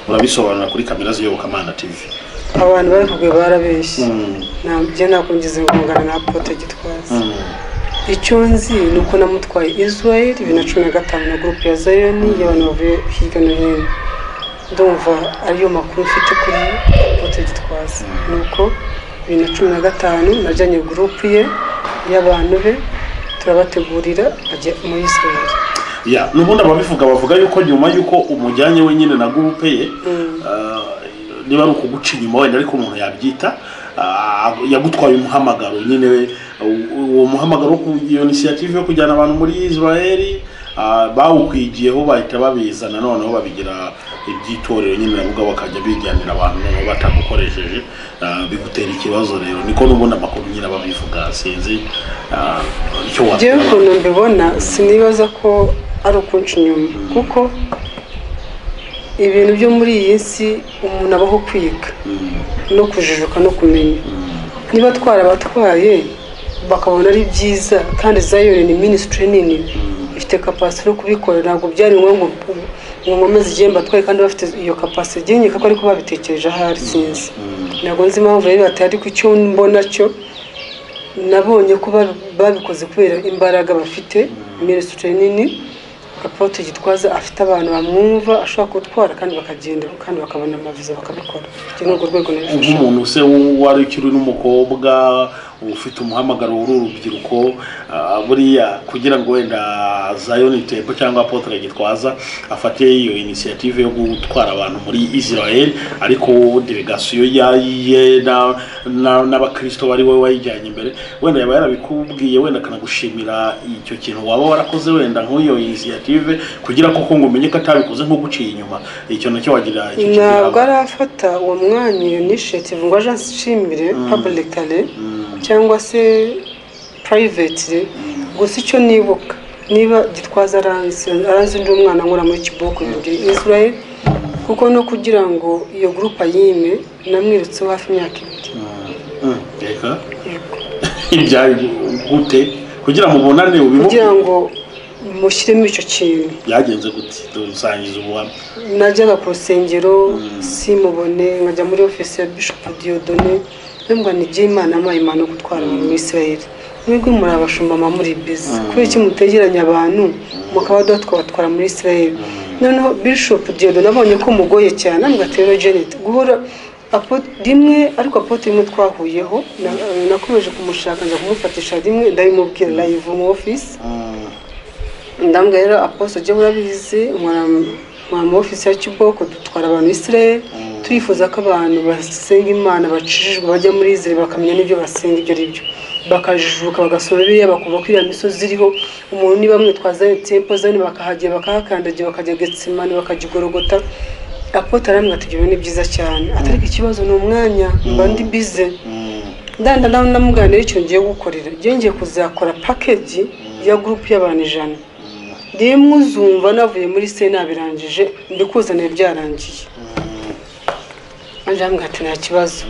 urabisobanura kuri kamera z'iyobokamana tv abantu bavuga barabeshye njye ntabwo ngize ngungana na apote gitwaza icyo nzi ni uko namutwaye israel bibiri na cumi na gatanu na gurupe ya zayoni y'abantu bavuye hirya no hino ndumva ariyo makuru mfite kuri apote gitwaza ni uko bibiri na cumi na gatanu najyanye gurupe ye y'abantu be turabategurira bajya muri israel ya n'ubundi ababivuga bavuga yuko nyuma y'uko umujyanye we nyine na gurupe ye ah, niba ari ukuguca inyuma wenda ariko umuntu yabyita ah, yagutwaye umuhamagaro nyine u- uwo muhamagaro wo ku- iyo inisiyative yo kujyana abantu muri israel ah, bawukwigiyeho bahita babizana noneho babigira iby'itorero nyine navuga bakajya bijyanira abantu noneho batagukoresheje ah, bigutera ikibazo rero niko n'ubundi amakuru nyine babivuga sinzi ah, icyo njyewe wagira ukuntu mbibona sinibaza ko ari ukunca inyuma kuko ibintu byo muri iyi si umuntu abaho kwiga no kujijuka no kumenya niba atwara abatwaye bakabona ari byiza kandi zayone ni minisitiri nini ifite kapasite yo kubikora ntabwo byari ngombwa ngo nkomeze zigiye mbatwaye kandi bafite iyo kapasite nkeka ko ariko babitekereje ahari sinzi ntabwo nzi impamvu rero batari ariko icyo mbona cyo nabonye ko babi- babikoze kubera imbaraga bafite minisitiri nini apote gitwaza afite abantu bamwumva ashobora gutwara kandi bakagenda kandi bakabona amaviza bakabikora icyo ni urwo rwego nabifashe nk'umuntu se wari ukiri n'umukobwa ufite umuhamagaro w'uru urubyiruko ah, buriya kugira ngo wenda zayoni tempo cyangwa apotre gitwaza afate iyo inisiyative yo gutwara abantu muri israel ariko delegasiyo yayiye n'abakristo bari wowe wayijyanye imbere wenda yaba yarabikubwiye wenda akanagushimira icyo kintu waba warakoze wenda nk'iyo inisiyative kugira koko ngo umenye ko atabikoze nko guciye inyuma icyo nacyo wagira icyo kintu ntabwo yaba- arafata uwo mwanya iyo nishetive ngo aje anshimire paburikare cyangwa se purayivetire gusa icyo nibuka niba gitwaza aranze aranze undi mwana nkora muri kiboko yongeye israel kuko no kugira ngo iyo gurupe ayime namwirutseho hafi imyaka ibiri Mm, reka ibyari gute kugira ngo mubonane ubivuge kugira ngo mushyiremo icyo kintu byagenze gute dusangiza ubuhamya najyaga ku rusengero simubone nkajya muri ofisi ya bishopu diyodone ntabwo nijya imana amuhaye imana yo gutwara abantu muri israeli mwebwe muri abashumba mba muri bizi kubera iki mutegeranya abantu mukaba tukabatwara muri israeli noneho bishopu diyodone abonye ko mugoye cyane ntabwo atera jeneti guhora Apo- rimwe ariko apote rimwe twahuyeho na- nakomeje kumushaka njya kumufatisha rimwe ndabimubwira live mu ofisi Mm, ndambwa rero aposto ujye urabizi mwara mu ofisi ya kiboko dutwara abantu israel turifuza ko abantu basenga imana bacishijwe bajya muri israel bakamenya n'ibyo basenga ibyo ari byo bakajijuka bagasoma biriya bakumva ko iriya misozi iriho umuntu niba mwitwaza tempo zani bakahagera bakahakandagira bakajya getsimani bakagigorogota apote aramwe atugirira ni byiza cyane atariko ikibazo ni umwanya mba ndi bize mm, ndanda nawe namuganira icyo ngiye gukorera njye ngiye kuzakora pakeji ya gurupe y'abantu ijana rimwe uzumva navuye muri se nabirangije mbikuzaniye byarangiye anjambwa ati nta kibazo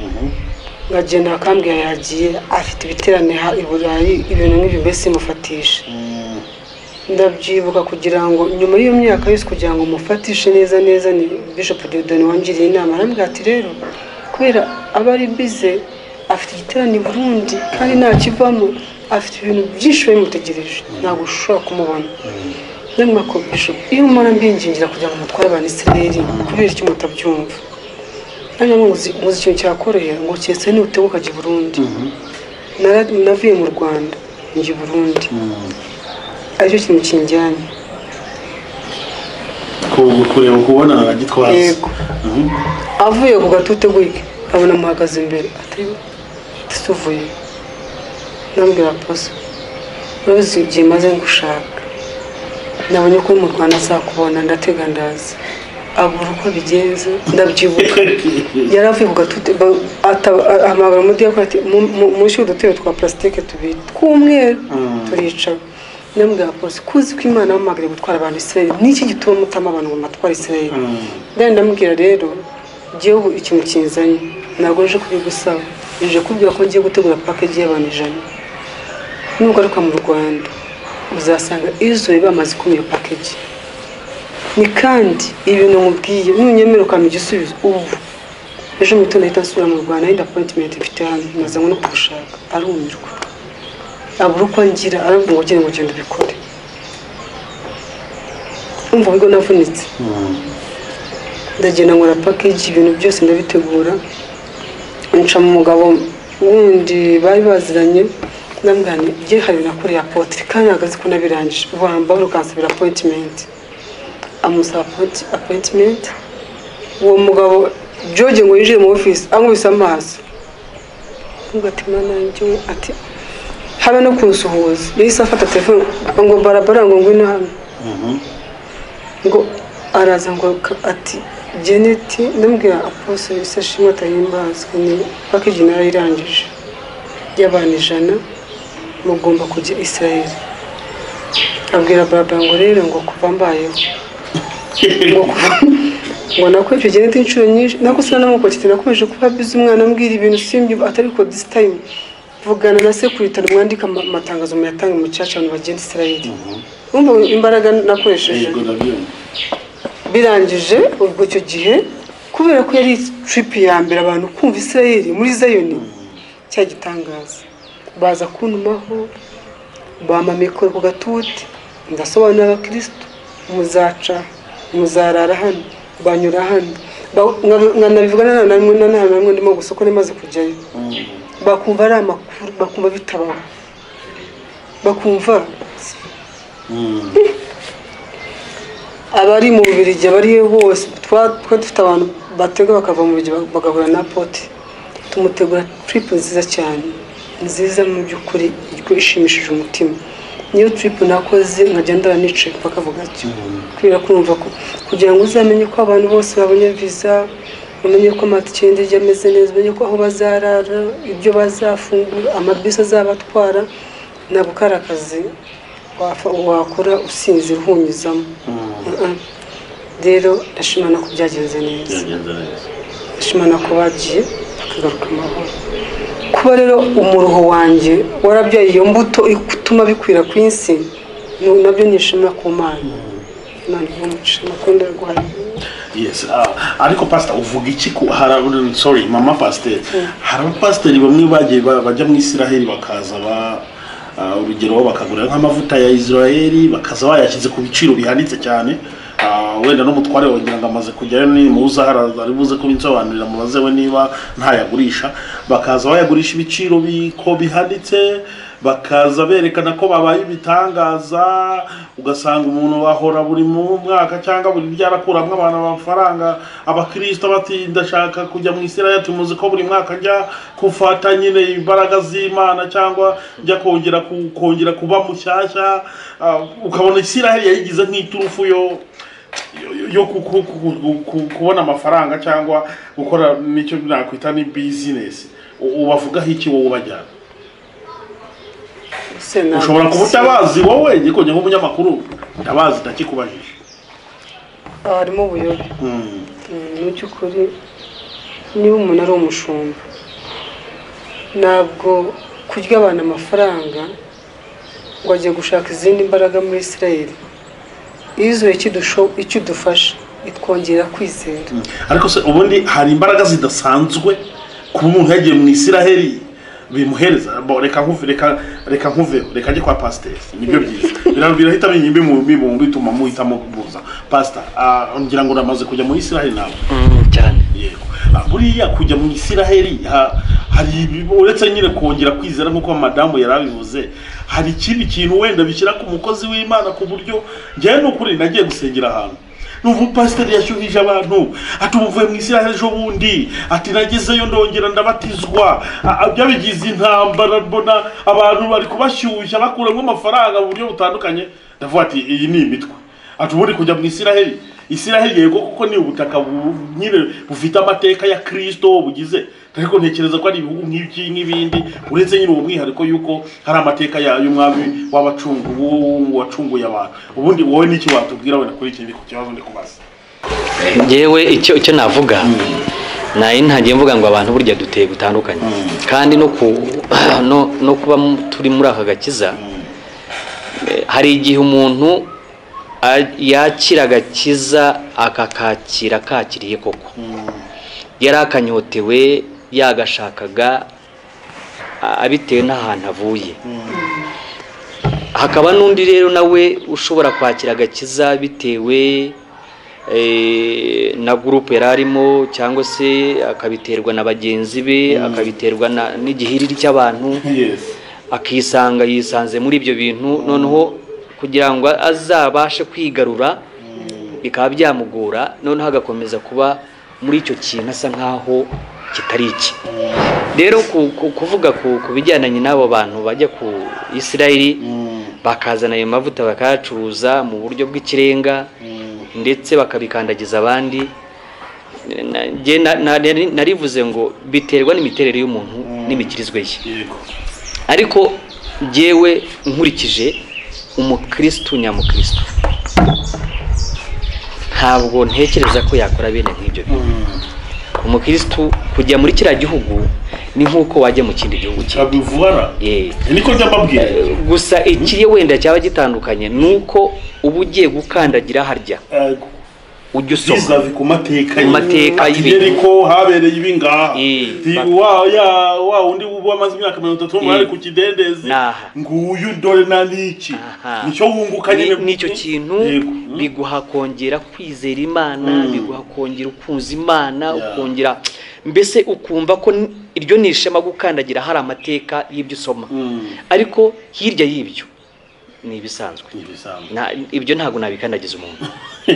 ngagenda akambwira yagiye afite ibiterane ha- i burayi ibintu nk'ibyo mbese simufatishe mm, ndabyibuka kugira ngo nyuma y'iyo myaka yose kugira ngo mufatishe neza neza ni bishop deodoni wangiriye inama arambwira ati rero kubera aba ari bize afite igiterane i burundi kandi ntakivamo afite ibintu byinshi bimutegereje ntabwo ushobora kumubona ndabona ko bishop iyo umara mbingingira kugira ngo mutware abantu isireri kubera icyo mutabyumva hanyuma muzi muzi ikintu cyakorera ngo cyese niutebuka jya i burundi Nara- navuye mu rwanda njya i burundi mm. aricyo kintu kinjyanye Ku- kureba kubona gitwaza yego avuye ku gatute gutya abona amuhagaze imbere ati tuvuye nambwira poso urabizi igihe maze ngushaka nabonye ko uri mu rwanda azakubona ndatega ndaza abura uko bigenze ndabyibuka yari avuye ku gatute ba- ata- a- ahamagara umudiyakoni ati "Mu- mu- munshyire udutebe twa purasitike tubiri tw'umweru turicara ndamubwira polisi kuzi ko imana bamuhamagariye gutwara abantu israel niki gituma mutama abantu ngo matware israel ndani ndamubwira rero igihugu ikintu kinzanye ntabwo nje kubigusaba nje kubwira ko ngiye gutegura pakeji y'abantu ijana nugaruka mu rwanda uzasanga israel bamaze kumva iyo pakeji ni kandi ibintu mubwiye nunyemera ukampa igisubizo ubu ejo mu gitondo ahita nsubira mu rwanda yenda apoyitimenti mfite hano maze ngo no kugushaka arumirwa abura uko ngira aravuga ngo genda ngo genda ubikore umva ubwo navunitse ndagenda nkora pakeji ibintu byose ndabitegura nca mu mugabo wundi bari baziranye ndamugane bye hari nakoreye apotre kandi ahagaze ko nabirangije wamba ukansabira apoyitimenti amusaba appoint- appointment uwo mugabo george ngo yinjire mu ofisi amwise amaso kumva ati mwana wanjye we ati habe no kunsuhuza yahise afata telefone ngo barabara ngo ngwino hano ngo araza ngo ka- ati jeneti ndamubwira apose bisa shimwe atahimbazwa ni pakiji nayo irangije y'abantu ijana mugomba kujya israeli abwira barabara ngo rero ngo kuva mbayeho ngo ngo nakwica jeneti inshuro nyinshi nako sinanamukokite nakomeje kuba bizi umwana ambwira ibintu simbi atari ko this time vugana na sekurite mwandika ama- amatangazo muyatanga mu cyacu abantu bagenda israeli wumva imbaraga nakoresheje yego ndabyumva birangije ubwo icyo gihe kubera ko yari tiripi ya mbere abantu kumva israeli muri zayoni cya gitangaza baza kuntumaho bampa mikoro ku gatuti ndasobanurira abakirisitu muzaca muzarara hano banyura hano Ba- nka- nkanabivugana na namwe na nta namwe ndimo gusa uko namaze kujyayo bakumva ari amakuru bakumva bitabaho bakumva abari mu bubirigi abari he hose twa- twari dufite abantu batega bakava mu bubirigi ba- bagahura na poti tumutegura tiripu nziza cyane nziza mu by'ukuri iryo ishimishije umutima niyo tiripu nakoze nkajya ndara nicaye bakavuga atyo kubera kumva ko kugira ngo uzamenye ko abantu bose babonye viza umenye ko amatike y'indege ameze neza umenye ko aho bazarara ibyo bazafungura amabisi azabatwara ntabwo kari akazi wafa- wakora usinzira uhunyuzamo Mm. rero ndashimana ko byagenze neza byagenze neza ndashimana ko bagiye bakagaruka amahoro kuba rero umuruho wanjye warabyaye iyo mbuto ituma bikwira ku isi ni- nabyo ni ishema ku mana imana iha umugisha nakundi arwaye yes ah, ariko pastor uvuga iki ku hari aba- sorry mama pasteur hari abapasiteri bamwe bagiye ba- bajya mu isiraheli bakaza ba ah, urugero bakagura nk'amavuta ya israeli bakaza bayashyize ku biciro bihanitse cyane Ah, wenda n'umutware wagira ngo amaze kujyayo ni muza ari buze kubinsobanurira mubaze we niba ntayagurisha bakaza bayagurisha ibiciro biko bihanitse bakaza berekana ko babaye ibitangaza ugasanga umuntu ahora buri mu mwaka cyangwa buri byarakuramo abantu amafaranga abakirisita bati ndashaka kujya mu isirayeli tumuzi ko buri mwaka njya gufata nyine imbaraga z'imana cyangwa njya kongera ku- kongera kuba mushyashya Ah, ukabona isirayeli yayigize nk'iturufu yo yo- yo ku- ku- ku- ku- ku- kubona amafaranga cyangwa gukora nicyo nakwita ni bizinesi U- ubavugaho iki wowe ubajyana Sena- ushobora kuba utabazi wowe gikonye nk'umunyamakuru ndabazi ndakikubajije Ah, harimo ubuyobe Mm. Mm, mu by'ukuri niba umuntu ari umushumba ntabwo kurya abantu amafaranga ngo agiye gushaka izindi mbaraga muri israeli iyo ikidusho- ikidufasha itwongera kwizera ariko se ubundi hari imbaraga zidasanzwe kuba umuntu yagiye mu isiraheli bimuhereza bo reka nkuve reka reka nkuveho reka njye kwa pasiteri nibyo byiza Bira- birahita binyimba mu bibungo bituma muhitamo kubuza pasita ngira ngo uramaze kujya mu isiraheli nawe Mm, cyane yego Ah, buriya kujya mu isiraheli ha- hari ibi- uretse nyine kongera kwizera nk'uko madamu yari abivuze hari ikindi kintu wenda bishyira ku mukozi w'imana ku buryo njyewe ni ukuri nagiye gusengera ahantu numva umupasiteri yashyuhije abantu ati umuvuye mu isiraheli ejo bundi ati nagezeyo ndongera ndabatizwa Ah, ah, byabigize intambara mbona abantu bari kubashyushya bakuramo amafaranga mu buryo butandukanye ndavuga ati iyi ni imitwe ati ubundi kujya mu isiraheli isiraheli yego kuko ni ubutaka bu- nyine bufite amateka ya kirisito bugize ariko ntekereza ko ari ibihugu nk'ibiki n'ibindi uretse nyine uwo mwihariko y'uko hari amateka ya- y'umwami w'abacungu wacunguye abantu ubundi wowe n'iki watubwira wenda kuri iki ngiki ku kibazo ndi kubaza yewe icyo icyo navuga nayo ntagiye mvuga ngo abantu burya duteye gutandukanye kandi no ku no no kuba mu- turi muri aka gakiza eh, hari igihe umuntu a- yakira agakiza akakakira kakiriye koko yari akanyotewe yagashakaga a- bitewe n'ahantu avuye hakaba n'undi rero nawe ushobora kwakira agakiza bitewe eh, na gurupe yari arimo cyangwa se akabiterwa na bagenzi be akabiterwa na- n'igihiriri cy'abantu yesi akisanga yisanze muri ibyo bintu noneho kugira ngo azabashe kwigarura bikaba byamugora noneho agakomeza kuba muri icyo kintu asa nk'aho kitari iki rero ku- ku- kuvuga ku ku bijyandanye n'abo bantu bajya ku isirayeli bakazana ayo mavuta bakayacuruza mu buryo bw'ikirenga ndetse bakabikandagiza abandi Na- njye na- na- nari- narivuze ngo biterwa n'imiterere y'umuntu n'imikirizwe ye yego ariko jyewe nkurikije umukirisitu nyamukirisitu ntabwo ntekereza ko yakora bene nk'ibyo bintu umukirisitu kujya muri kiriya gihugu ni nk'uko wajya mu kindi gihugu cye kirabivubara Eh, niko njya mbabwira gusa ikiri wenda cyaba gitandukanye ni uko uba ugiye gukandagira harya Yego. ujya usoma bizavi ku mateka Ku mateka y'ibintu. y'ibintu habereye ibingaha Eh, Ti- ba- wa ya- wa wundi wamaze imyaka mirongo itatu Eh. bari ku kidendezi Naha. nguyu dore na niki Aha. nicyo wunguka Ni- nyine nicyo kintu Yego. Mm. biguha kongera kwizera imana Mm. biguha kongera ukunza imana Yeah. ukongera mbese ukumva ko n- iryo ni ishema gukandagira hari amateka y'ibyo usoma Mm. ariko hirya y'ibyo ni ibisanzwe Ni ibisambo. Na- ibyo ntabwo nabikandagiza umuntu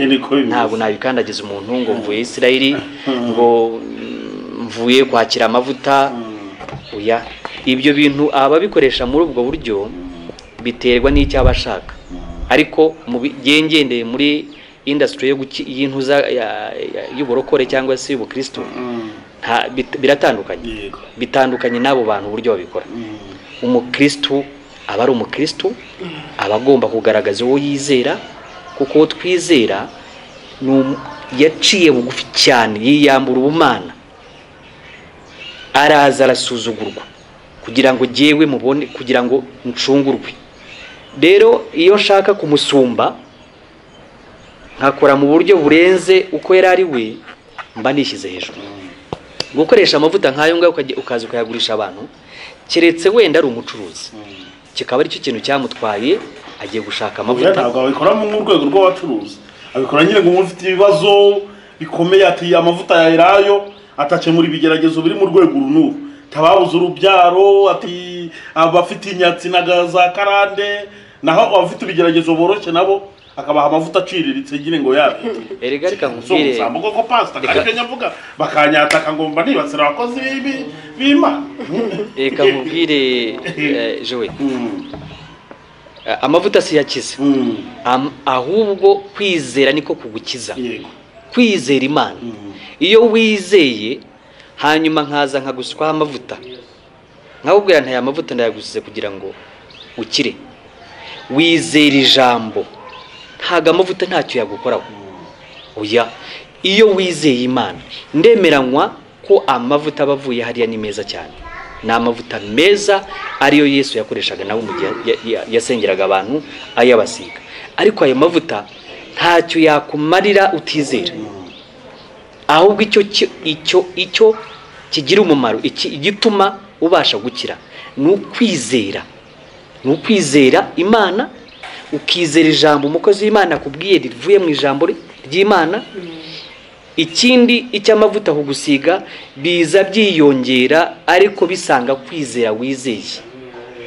Niko bimeze. ntabwo nabikandagiza umuntu ngo mvuye isirayeli ngo mm, mvuye kwakira amavuta Mm. oya ibyo bintu ababikoresha muri ubwo buryo biterwa n'icyo aba ashaka ariko mu bi- nge- ngendeye muri indasitiri y'intuza ya- ya- y'uburokore cyangwa se y'ubukristo Mm. nta- bit- biratandukanye yego bitandukanye n'abo bantu uburyo babikora Mm. umukristo aba ari umukristo aba agomba kugaragaza uwo yizera kuko uwo twizera ni um- yaciye bugufi cyane yiyambura ubumana araza arasuzugurwa kugira ngo jyewe mubone kugira ngo ncungurwe rero iyo nshaka kumusumba nkakora mu buryo burenze uko yari ari we mba nishyize hejuru gukoresha amavuta nk'ayo ngayo ukajya- ukaza ukayagurisha abantu keretse wenda ari umucuruzi kikaba aricyo kintu cyamutwaye agiye gushaka Oya, amavuta ntabwo abikora mu rwego rw'abacuruzi abikora nyine ngo ufite ibibazo bikomeye ati amavuta ya elayo atace muri bigeragezo biri mu rwego uru n'uru tababuze urubyaro ati abafite inyatsi na ga- za karande naho abafite ibigeragezo boroshye nabo akabaha amavuta aciriritse nyine ngo yabite erega reka nkubwire nzambo koko pasita Reka- kari nyavuga bakanyataka ngomba nibasira abakozi b'i- b'imana reka nkubwire eh, jowe Mm, eh, amavuta si yakiza mm, Am- ahubwo kwizera niko kugukiza yego kwizera imana Mm. iyo wizeye hanyuma nkaza nkaguswaho amavuta nkakubwira nta aya mavuta ndayagusize kugira ngo ukire wizera ijambo ntago amavuta ntacyo yagukoraho oya iyo wizeye imana ndemeranywa ko amavuta aba avuye hariya ni meza cyane ni amavuta meza ariyo yesu yakoreshaga nawe mu gihe ya- ya- yasengeraga abantu ayabasiga ariko ayo mavuta ntacyo yakumarira utizera ahubwo icyo ki- icyo icyo kigira umumaro iki- igituma ubasha gukira ni ukwizera ni ukwizera imana ukizera ijambo umukozi w'imana akubwiye rivuye mu ijambo ry- ry'imana ikindi icy'amavuta kugusiga biza byiyongera ariko bisanga kwizera wizeye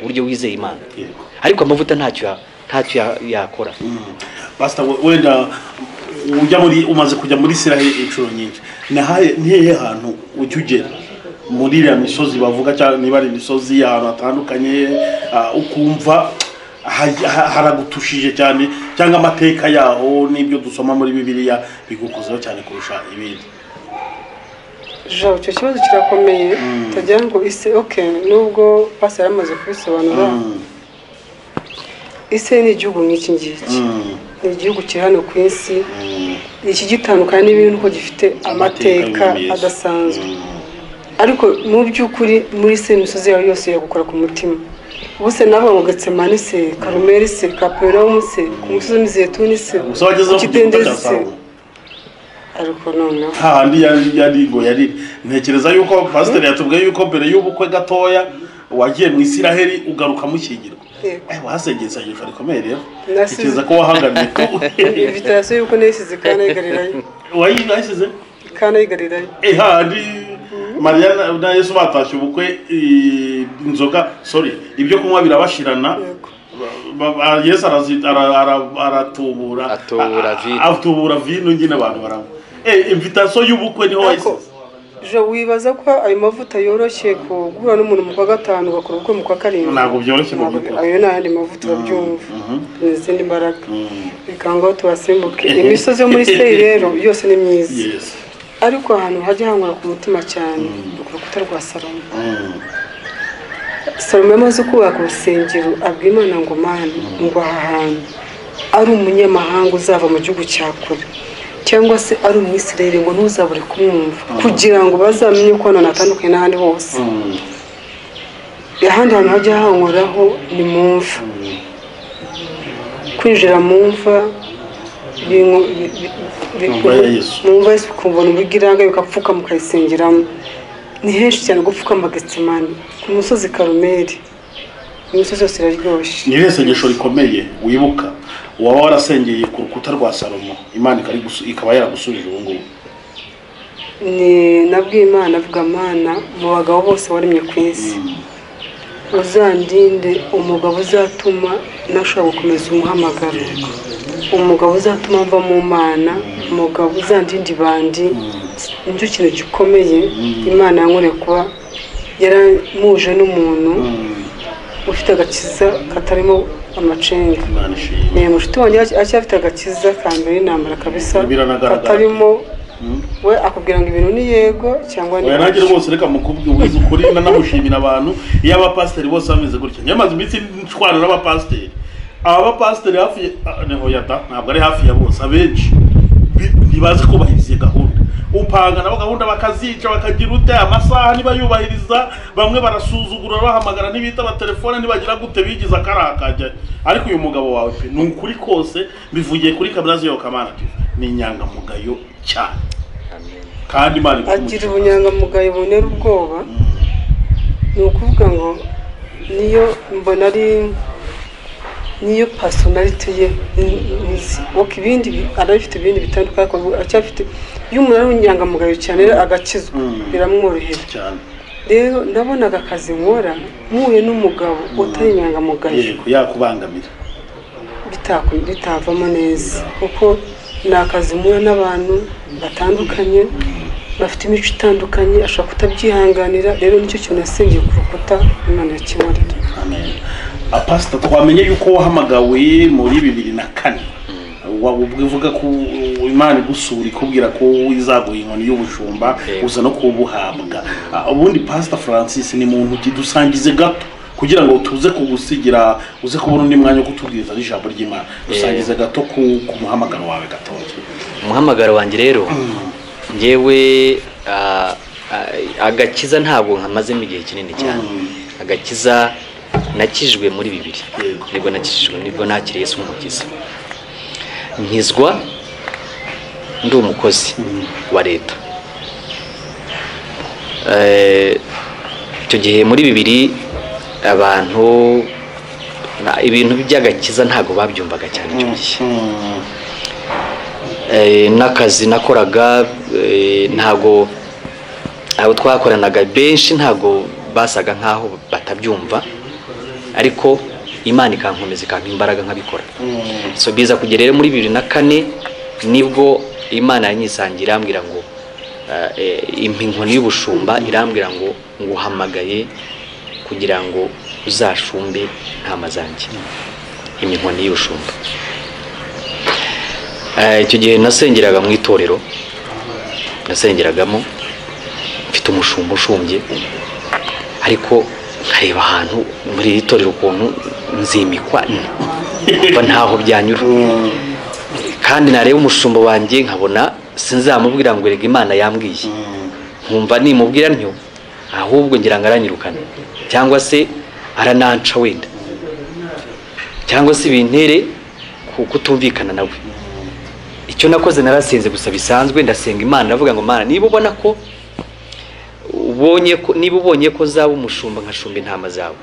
uburyo wizeye imana yego ariko amavuta ntacyo ya- ntacyo ya- yakora Pastor we- wenda ujya muri umaze kujya muri Israel inshuro nyinshi nahaye ntihe hantu ujya ugera muri iriya misozi bavuga cyangwa niba ari imisozi ahantu hatandukanye ah, ukumva ha- ha- haragutushije cyane cyangwa amateka yaho n'ibyo dusoma muri bibiliya bigukozeho cyane kurusha ibindi Joe, icyo kibazo kirakomeye tujya ngo ise oke nubwo pasi yari amaze kubisobanura Mm, ise ni igihugu nk'iki ngiki mm, ni igihugu kiri hano ku isi mm. ikigitandukanye n'ibindi ko gifite amateka y'umwami Yesu. adasanzwe Mm, ariko mu by'ukuri muri se imisozi yawe yose yagukora ku mutima ubuse nawe ngo getsemane se karumeri se kaperawumu se ku musozi w'imizeituni se gusa ku wagezeho ku gikuta cya kidendezi se Salomo. ariko noneho hahandi yari yari ngo yari ntekereza yuko pasiteri yatubwiye yuko mbere y'ubukwe gatoya wagiye mu isiraheli ugaruka mushyingirwa Yego. Eh, wasengeye isengesho rikomeye rero Nasize. ntekereza ko wahaganiye ko invitasiyo y'uko nayisize kanayigarirayo wayinasize kanayigarirayo eh hahandi mariya na- na yesu batashye ubukwe eh, inzoga sorry ibyo kunywa birabashirana Yego. Ba- ba- yesu arazi- ara- ara- aratubura Atubura A- a- vino. atubura vino nyine abantu baranywa Eh, invitasiyo y'ubukwe niho ariko wayisize je wibaza ko ayo mavuta yoroshye kugura n'umuntu mu kwa gatanu ugakora ubukwe mu kwa karindwi Ntabwo byoroshye mu Ntabwo- by'ukuri. ayo ni ayandi mavuta urabyumva ni izindi mbaraga reka ngaho tubasimbuke Mhm. imisozi yo muri seri rero yose ni myiza yesi ariko ahantu hajya hangura ku mutima cyane ni ku rukuta rwa salomo Mm. salomo yamaze kubaka urusengero abwira imana ngo mani ngo aha hantu ari umunyamahanga uzava mu gihugu cya kure cyangwa se ari umwisirayeli ngo ntuzabure kumwumva kugira ngo bazamenye ko hano natandukanye n'ahandi hose Mm. ahandi hantu hajya hankoraho ni mu mva kwinjira mu mva biri mu- bi- bi- bi- Mu mva ya Yesu. mu mva Yesu ukumva ni ubugiranga ukapfukama ukayisengeramo ni henshi cyane gupfukama getsemani ku musozi karumeri imisozi yose iraryoshye ni irihe sengesho rikomeye wibuka waba warasengeye ku rukuta rwa salomo imana ikari gusu- ikaba yaragusubije ubu ngubu ni nabwiye imana avuga mana mu bagabo bose waremye ku isi uzandinde umugabo uzatuma nashobora gukomeza umuhamagaro umugabo uzatuma mva mu mana umugabo uzandinde ibandi nicyo kintu gikomeye imana yankoreye kuba yaramuje n'umuntu ufite agakiza katarimo amacenga imana ishimwe ni mushuti wanjye acy- acyafite agakiza ka mbere y'intambara kabisa Biranagaragara. katarimo we akubwira ngo ibintu ni yego cyangwa ni oya nanjye rwose reka mukubwize ukuri nanamushimira abantu iyo abapasiteri bose bameze gutya njye maze iminsi nshwana n'abapasiteri aba bapasiteri hafi ya- neho yada ntabwo ari hafi ya bose abenshi bi- ntibazi kubahiriza iyo gahunda upanga nabo gahunda bakazica bakagira ute amasaha ntibayubahiriza bamwe barasuzugura bahamagara ntibita amatelefone ntibagira gute bigize akarakajya ariko uyu mugabo wawe pe ni ukuri kose mbivugiye kuri kabirazi yo kamana ni inyangamugayo cyane kandi imana agira ikumukiza. ubunyangamugayo bubonera ubwoba ni ukuvuga ngo niyo mbona ari niyo pasonarite ye ni- ni- waka ibindi bi- arabifite ibindi bitandukanye ariko acyafite iyo umuntu ari ubunyangamugayo cyane rero agakizwa Mm. biramworohera cyane rero ndabonaga akazi nkora muhuye n'umugabo utari inyangamugayo yego yakubangamira bitako bitavamo neza kuko ni akazi muwe n'abantu batandukanye bafite imico itandukanye ashobora kutabyihanganira rero nicyo kintu yasengeye ku rukuta imana yakimurira amen apasita twamenye yuko wahamagawe muri bibiri na kane Wa- uvuga ko imana igusura ikubwira ko izaguha inkoni y'ubushumba Yego. uza no kubuhabwa Ah, ubundi pasita francis ni muntu dusangize gato kugira ngo tuze kugusigira uze kubona undi mwanya wo kutubwiriza n'ijambo ry'imana dusangize gato ku, ku muhamagaro wawe gatoya umuhamagaro wanjye rero ngewe ah, ah, agakiza ntabwo nkamazemo igihe kinini cyane agakiza nakijijwe muri bibiri Yego. nibwo nakijijwe nibwo nakiriye Yesu nk'umukiza nkizwa ndi umukozi wa leta Eh, icyo gihe muri bibiri abantu na- ibintu by'agakiza ntabwo babyumvaga cyane icyo gihe Eh, n'akazi nakoraga eh, ntago abo twakoranaga benshi ntago basaga nkaho batabyumva ariko imana ikankomeza ikampa imbaraga nkabikora so biza kugera rero muri bibiri na kane nibwo imana yanyisangiye irambwira ngo eh, eh, impa inkoni y'ubushumba irambwira ngo nguhamagaye kugira ngo uzashumbe intama zanjye impa inkoni y'ubushumba Eh, icyo gihe nasengeraga mu itorero nasengeragamo mfite umushumba ushumbye ariko nkareba ahantu muri iri torero ukuntu nzimikwa mba ntaho byanyura kandi nareba umushumba wanjye nkabona sinzamubwira ngo erega imana yambwiye nkumva nimubwira ntyo ahubwo ngira ngo aranyirukane cyangwa se arananca wenda cyangwa se bintere ku kutumvikana nawe icyo nakoze narasenze gusa bisanzwe ndasenga imana ndavuga ngo mana niba ubona ko ubonye ko niba ubonye ko zaba umushumba nkashumba intama zawe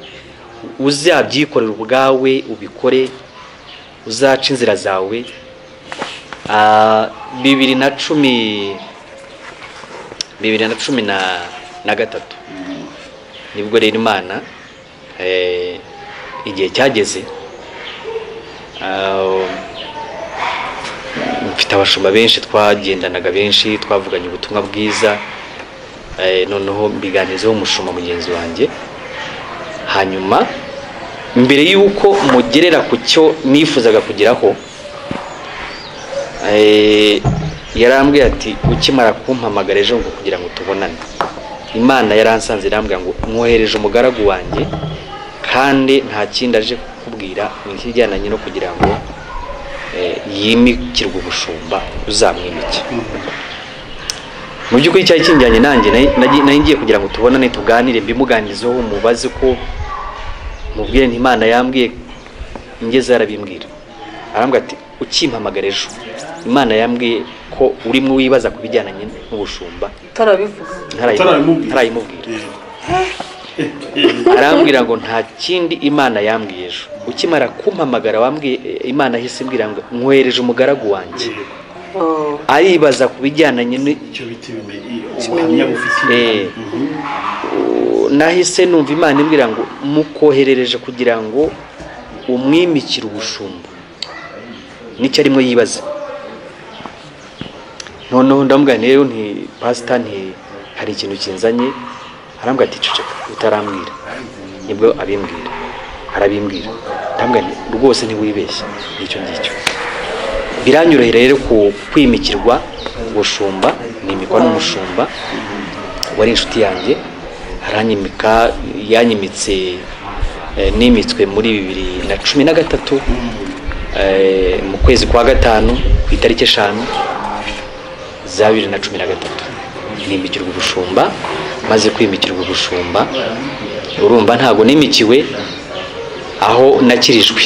uzabyikorera ubwawe ubikore uzaca inzira zawe Ah, bibiri na cumi bibiri na cumi na na gatatu nibwo rero imana eh, igihe cyageze ah, mfite abashumba benshi twagendanaga benshi twavuganye ubutumwa bwiza Eh, noneho mbiganizaho umushumba mugenzi wanjye hanyuma mbere y'uko mugerera ku cyo nifuzaga kugeraho eh, yarambwiye ati ukimara kumpamagara ejo ngo kugira ngo tubonane imana yaransanze irambwira ngo mwohereje umugaragu wanjye kandi nta kindi aje kukubwira ni ikijyanye no kugira ngo eh, yimikirwe ubushumba uzamwimike mu by'ukuri cyari kinjyanye nanjye nari- nagi- nari ngiye kugira ngo tubonane tuganire mbimuganizeho mubaze ko mubwire nti imana yambwiye ngeze arabimbwira arambwira ati ukimpamagara ejo imana yambwiye ko urimo wibaza ku bijyanye n'ubushumba utarabivuga Utarabimubwira. ntarayimubwira arambwira ngo nta kindi imana yambwiye ejo ukimara kumpamagara wambwiye imana ahise imbwira ngo nkohereje umugaragu wanjye Oh, aribaza ku bijyanye ni- icyo bita ibimenyi- ubuhamya bufitiye Eh. nahise numva imana imbwira ngo mukoherereje kugira ngo umwimikire ubushumba nicyo arimo yibaza noneho ndamubwira rero nti pasita nti hari ikintu kinzanye arambwira ati ceceka utarambwira nibwo abimbwira arabimbwira ndamubwira nti rwose ntiwibeshye ngicyo ngicyo biranyorohera rero ku kwimikirwa ubushumba nimikwa n'umushumba wari inshuti yanjye aranyimika yanyimitse eh, nimitswe muri bibiri na cumi na gatatu eh, mu kwezi kwa gatanu ku itariki eshanu za bibiri na cumi na gatatu nimikirwa ubushumba maze kwimikirwa ubushumba urumva ntabwo nimikiwe aho nakirijwe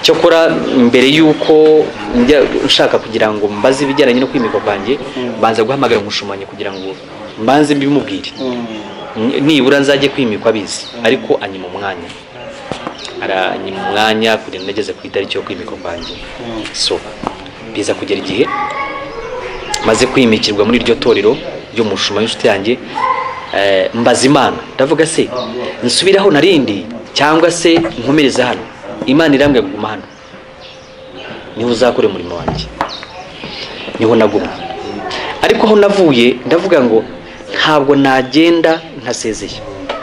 cyakora mbere y'uko njya nshaka kugira ngo mbaze ibijyanye no kwimikwa kwanjye mbanza guhamagara umushumanyi kugira ngo mbanze mbimubwire N- nibura nzajye kwimikwa abizi ariko anyima umwanya aranyima umwanya kugira ngo nageze ku itariki yo kwimikwa kwanjye so biza kugera igihe maze kwimikirwa muri iryo torero ry'umushuma w'inshuti yanjye eh, mbaza imana ndavuga se nsubiraho narindi cyangwa se nkomereze hano imana irambwira kuguma hano niho uzakora umurimo wanjye niho nagumye ariko aho navuye ndavuga ngo ntabwo nagenda ntasezeye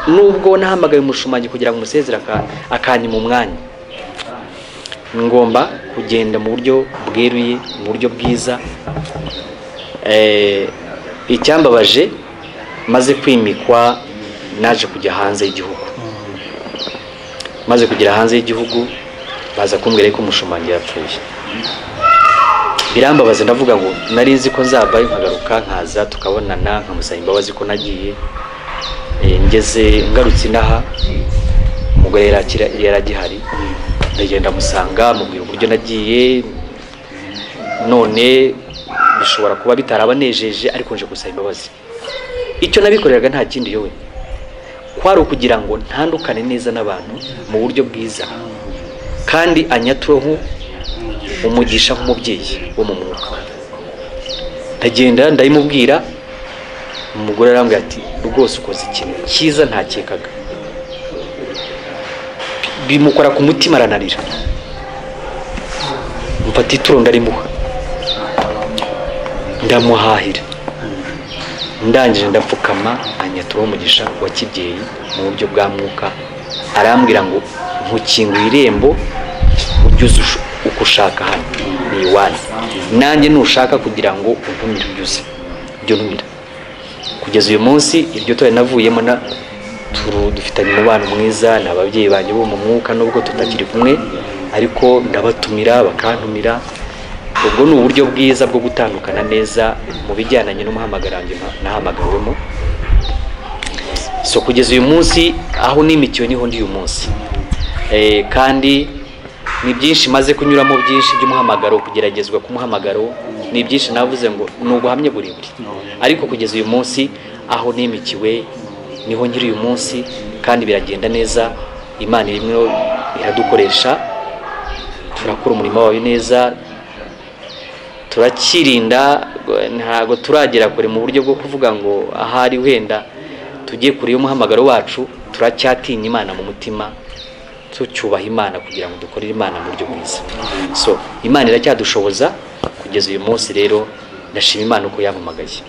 nubwo nahamagaye umushumanyi kugira ngo umusezere aka- akanyima umwanya ngomba kugenda mu buryo bweruye mu buryo bwiza Eh, icyambabaje maze kwimikwa naje kujya hanze y'igihugu maze kugera hanze y'igihugu baza kumbwira ko umushumanyi yapfuye birambabaza ndavuga ngo nari nzi ko nzabayo nkagaruka nkaza tukabonana nkamusaba imbabazi ko nagiye Eh, ngeze ngarutse inaha umugore yari akira- yari agihari ndagenda musanga mubwira uburyo nagiye none bishobora kuba bitarabanejeje ariko nje gusaba imbabazi icyo nabikoreraga nta kindi yowe kwari ukugira ngo ntandukane neza n'abantu mu buryo bwiza kandi anyatureho umugisha nk'umubyeyi wo mu mwuka ndagenda ndabimubwira umugore arambwira ati rwose ukoze ikintu cyiza ntakekaga bimukora ku mutima aranarira mfata ituro ndarimuha ndamuhahira ndangije ndapfukama anyaturaho umugisha wa kibyeyi mu buryo bwa mwuka arambwira ngo ntukinguye irembo ujye uza ush- uko ushaka hano ni iwanyu nanjye nushaka kugira ngo untumire ujye uza ujye untumira kugeza uyu munsi iryo tora navuyemo na turu- dufitanye umubano mwiza ni ababyeyi banjye bo mu mwuka nubwo tutakiri kumwe ariko ndabatumira bakantumira ubwo ni uburyo bwiza bwo gutandukana neza mu bijyananye n'umuhamagaro wanjye na- nahamagawemo so kugeza uyu munsi aho nimikiwe niho ndi uyu munsi Eh, kandi ni byinshi maze kunyuramo byinshi by'umuhamagaro kugeragezwa k'umuhamagaro ni byinshi navuze ngo ni ubuhamya burebure ariko kugeza uyu munsi aho nimikiwe niho nkiri uyu munsi kandi biragenda neza imana irimo iradukoresha turakora umurimo wayo neza turakirinda ntabwo turagera kure mu buryo bwo kuvuga ngo ahari wenda tujye kure y'umuhamagaro wacu turacyatinya imana mu mutima tucyubaha imana kugira ngo dukorere imana mu buryo bwiza so imana iracyadushoboza kugeza uyu munsi rero ndashima imana uko yampamagaye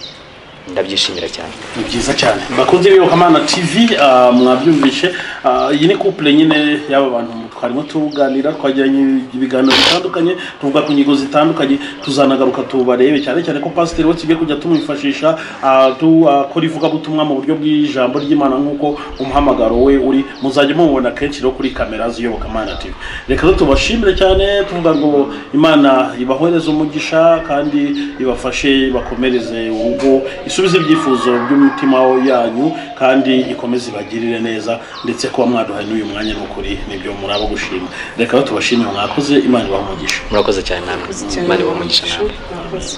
ndabyishimira cyane ni byiza cyane bakunze bibuka amana tv ah, mwabyumvishe Ah, iyi ni couple nyine y'aba bantu twarimo tuganira twagiranye ibiganiro bitandukanye tuvuga ku ngingo zitandukanye tuzanagaruka tubarebe cyane cyane ko pasiteri we tugiye kujya tumwifashisha ah, tu- akora ivugabutumwa mu buryo bw'ijambo ry'imana nk'uko umuhamagaro we uri muzajya mumubona kenshi rero kuri kamera z'iyobokamana tv reka rero tubashimire cyane tuvuga ngo imana ibahereze umugisha kandi ibafashe bakomereze urugo isubize ibyifuzo by'umutima yanyu kandi ikomeze ibagirire neza ndetse kuba mwaduhaye n'uyu mwanya ni ukuri nibyo muraba gushima reka rero tubashimire mwakoze imana ibaha umugisha murakoze cyane namwe cyane imana ibaha umugisha namwe murakoze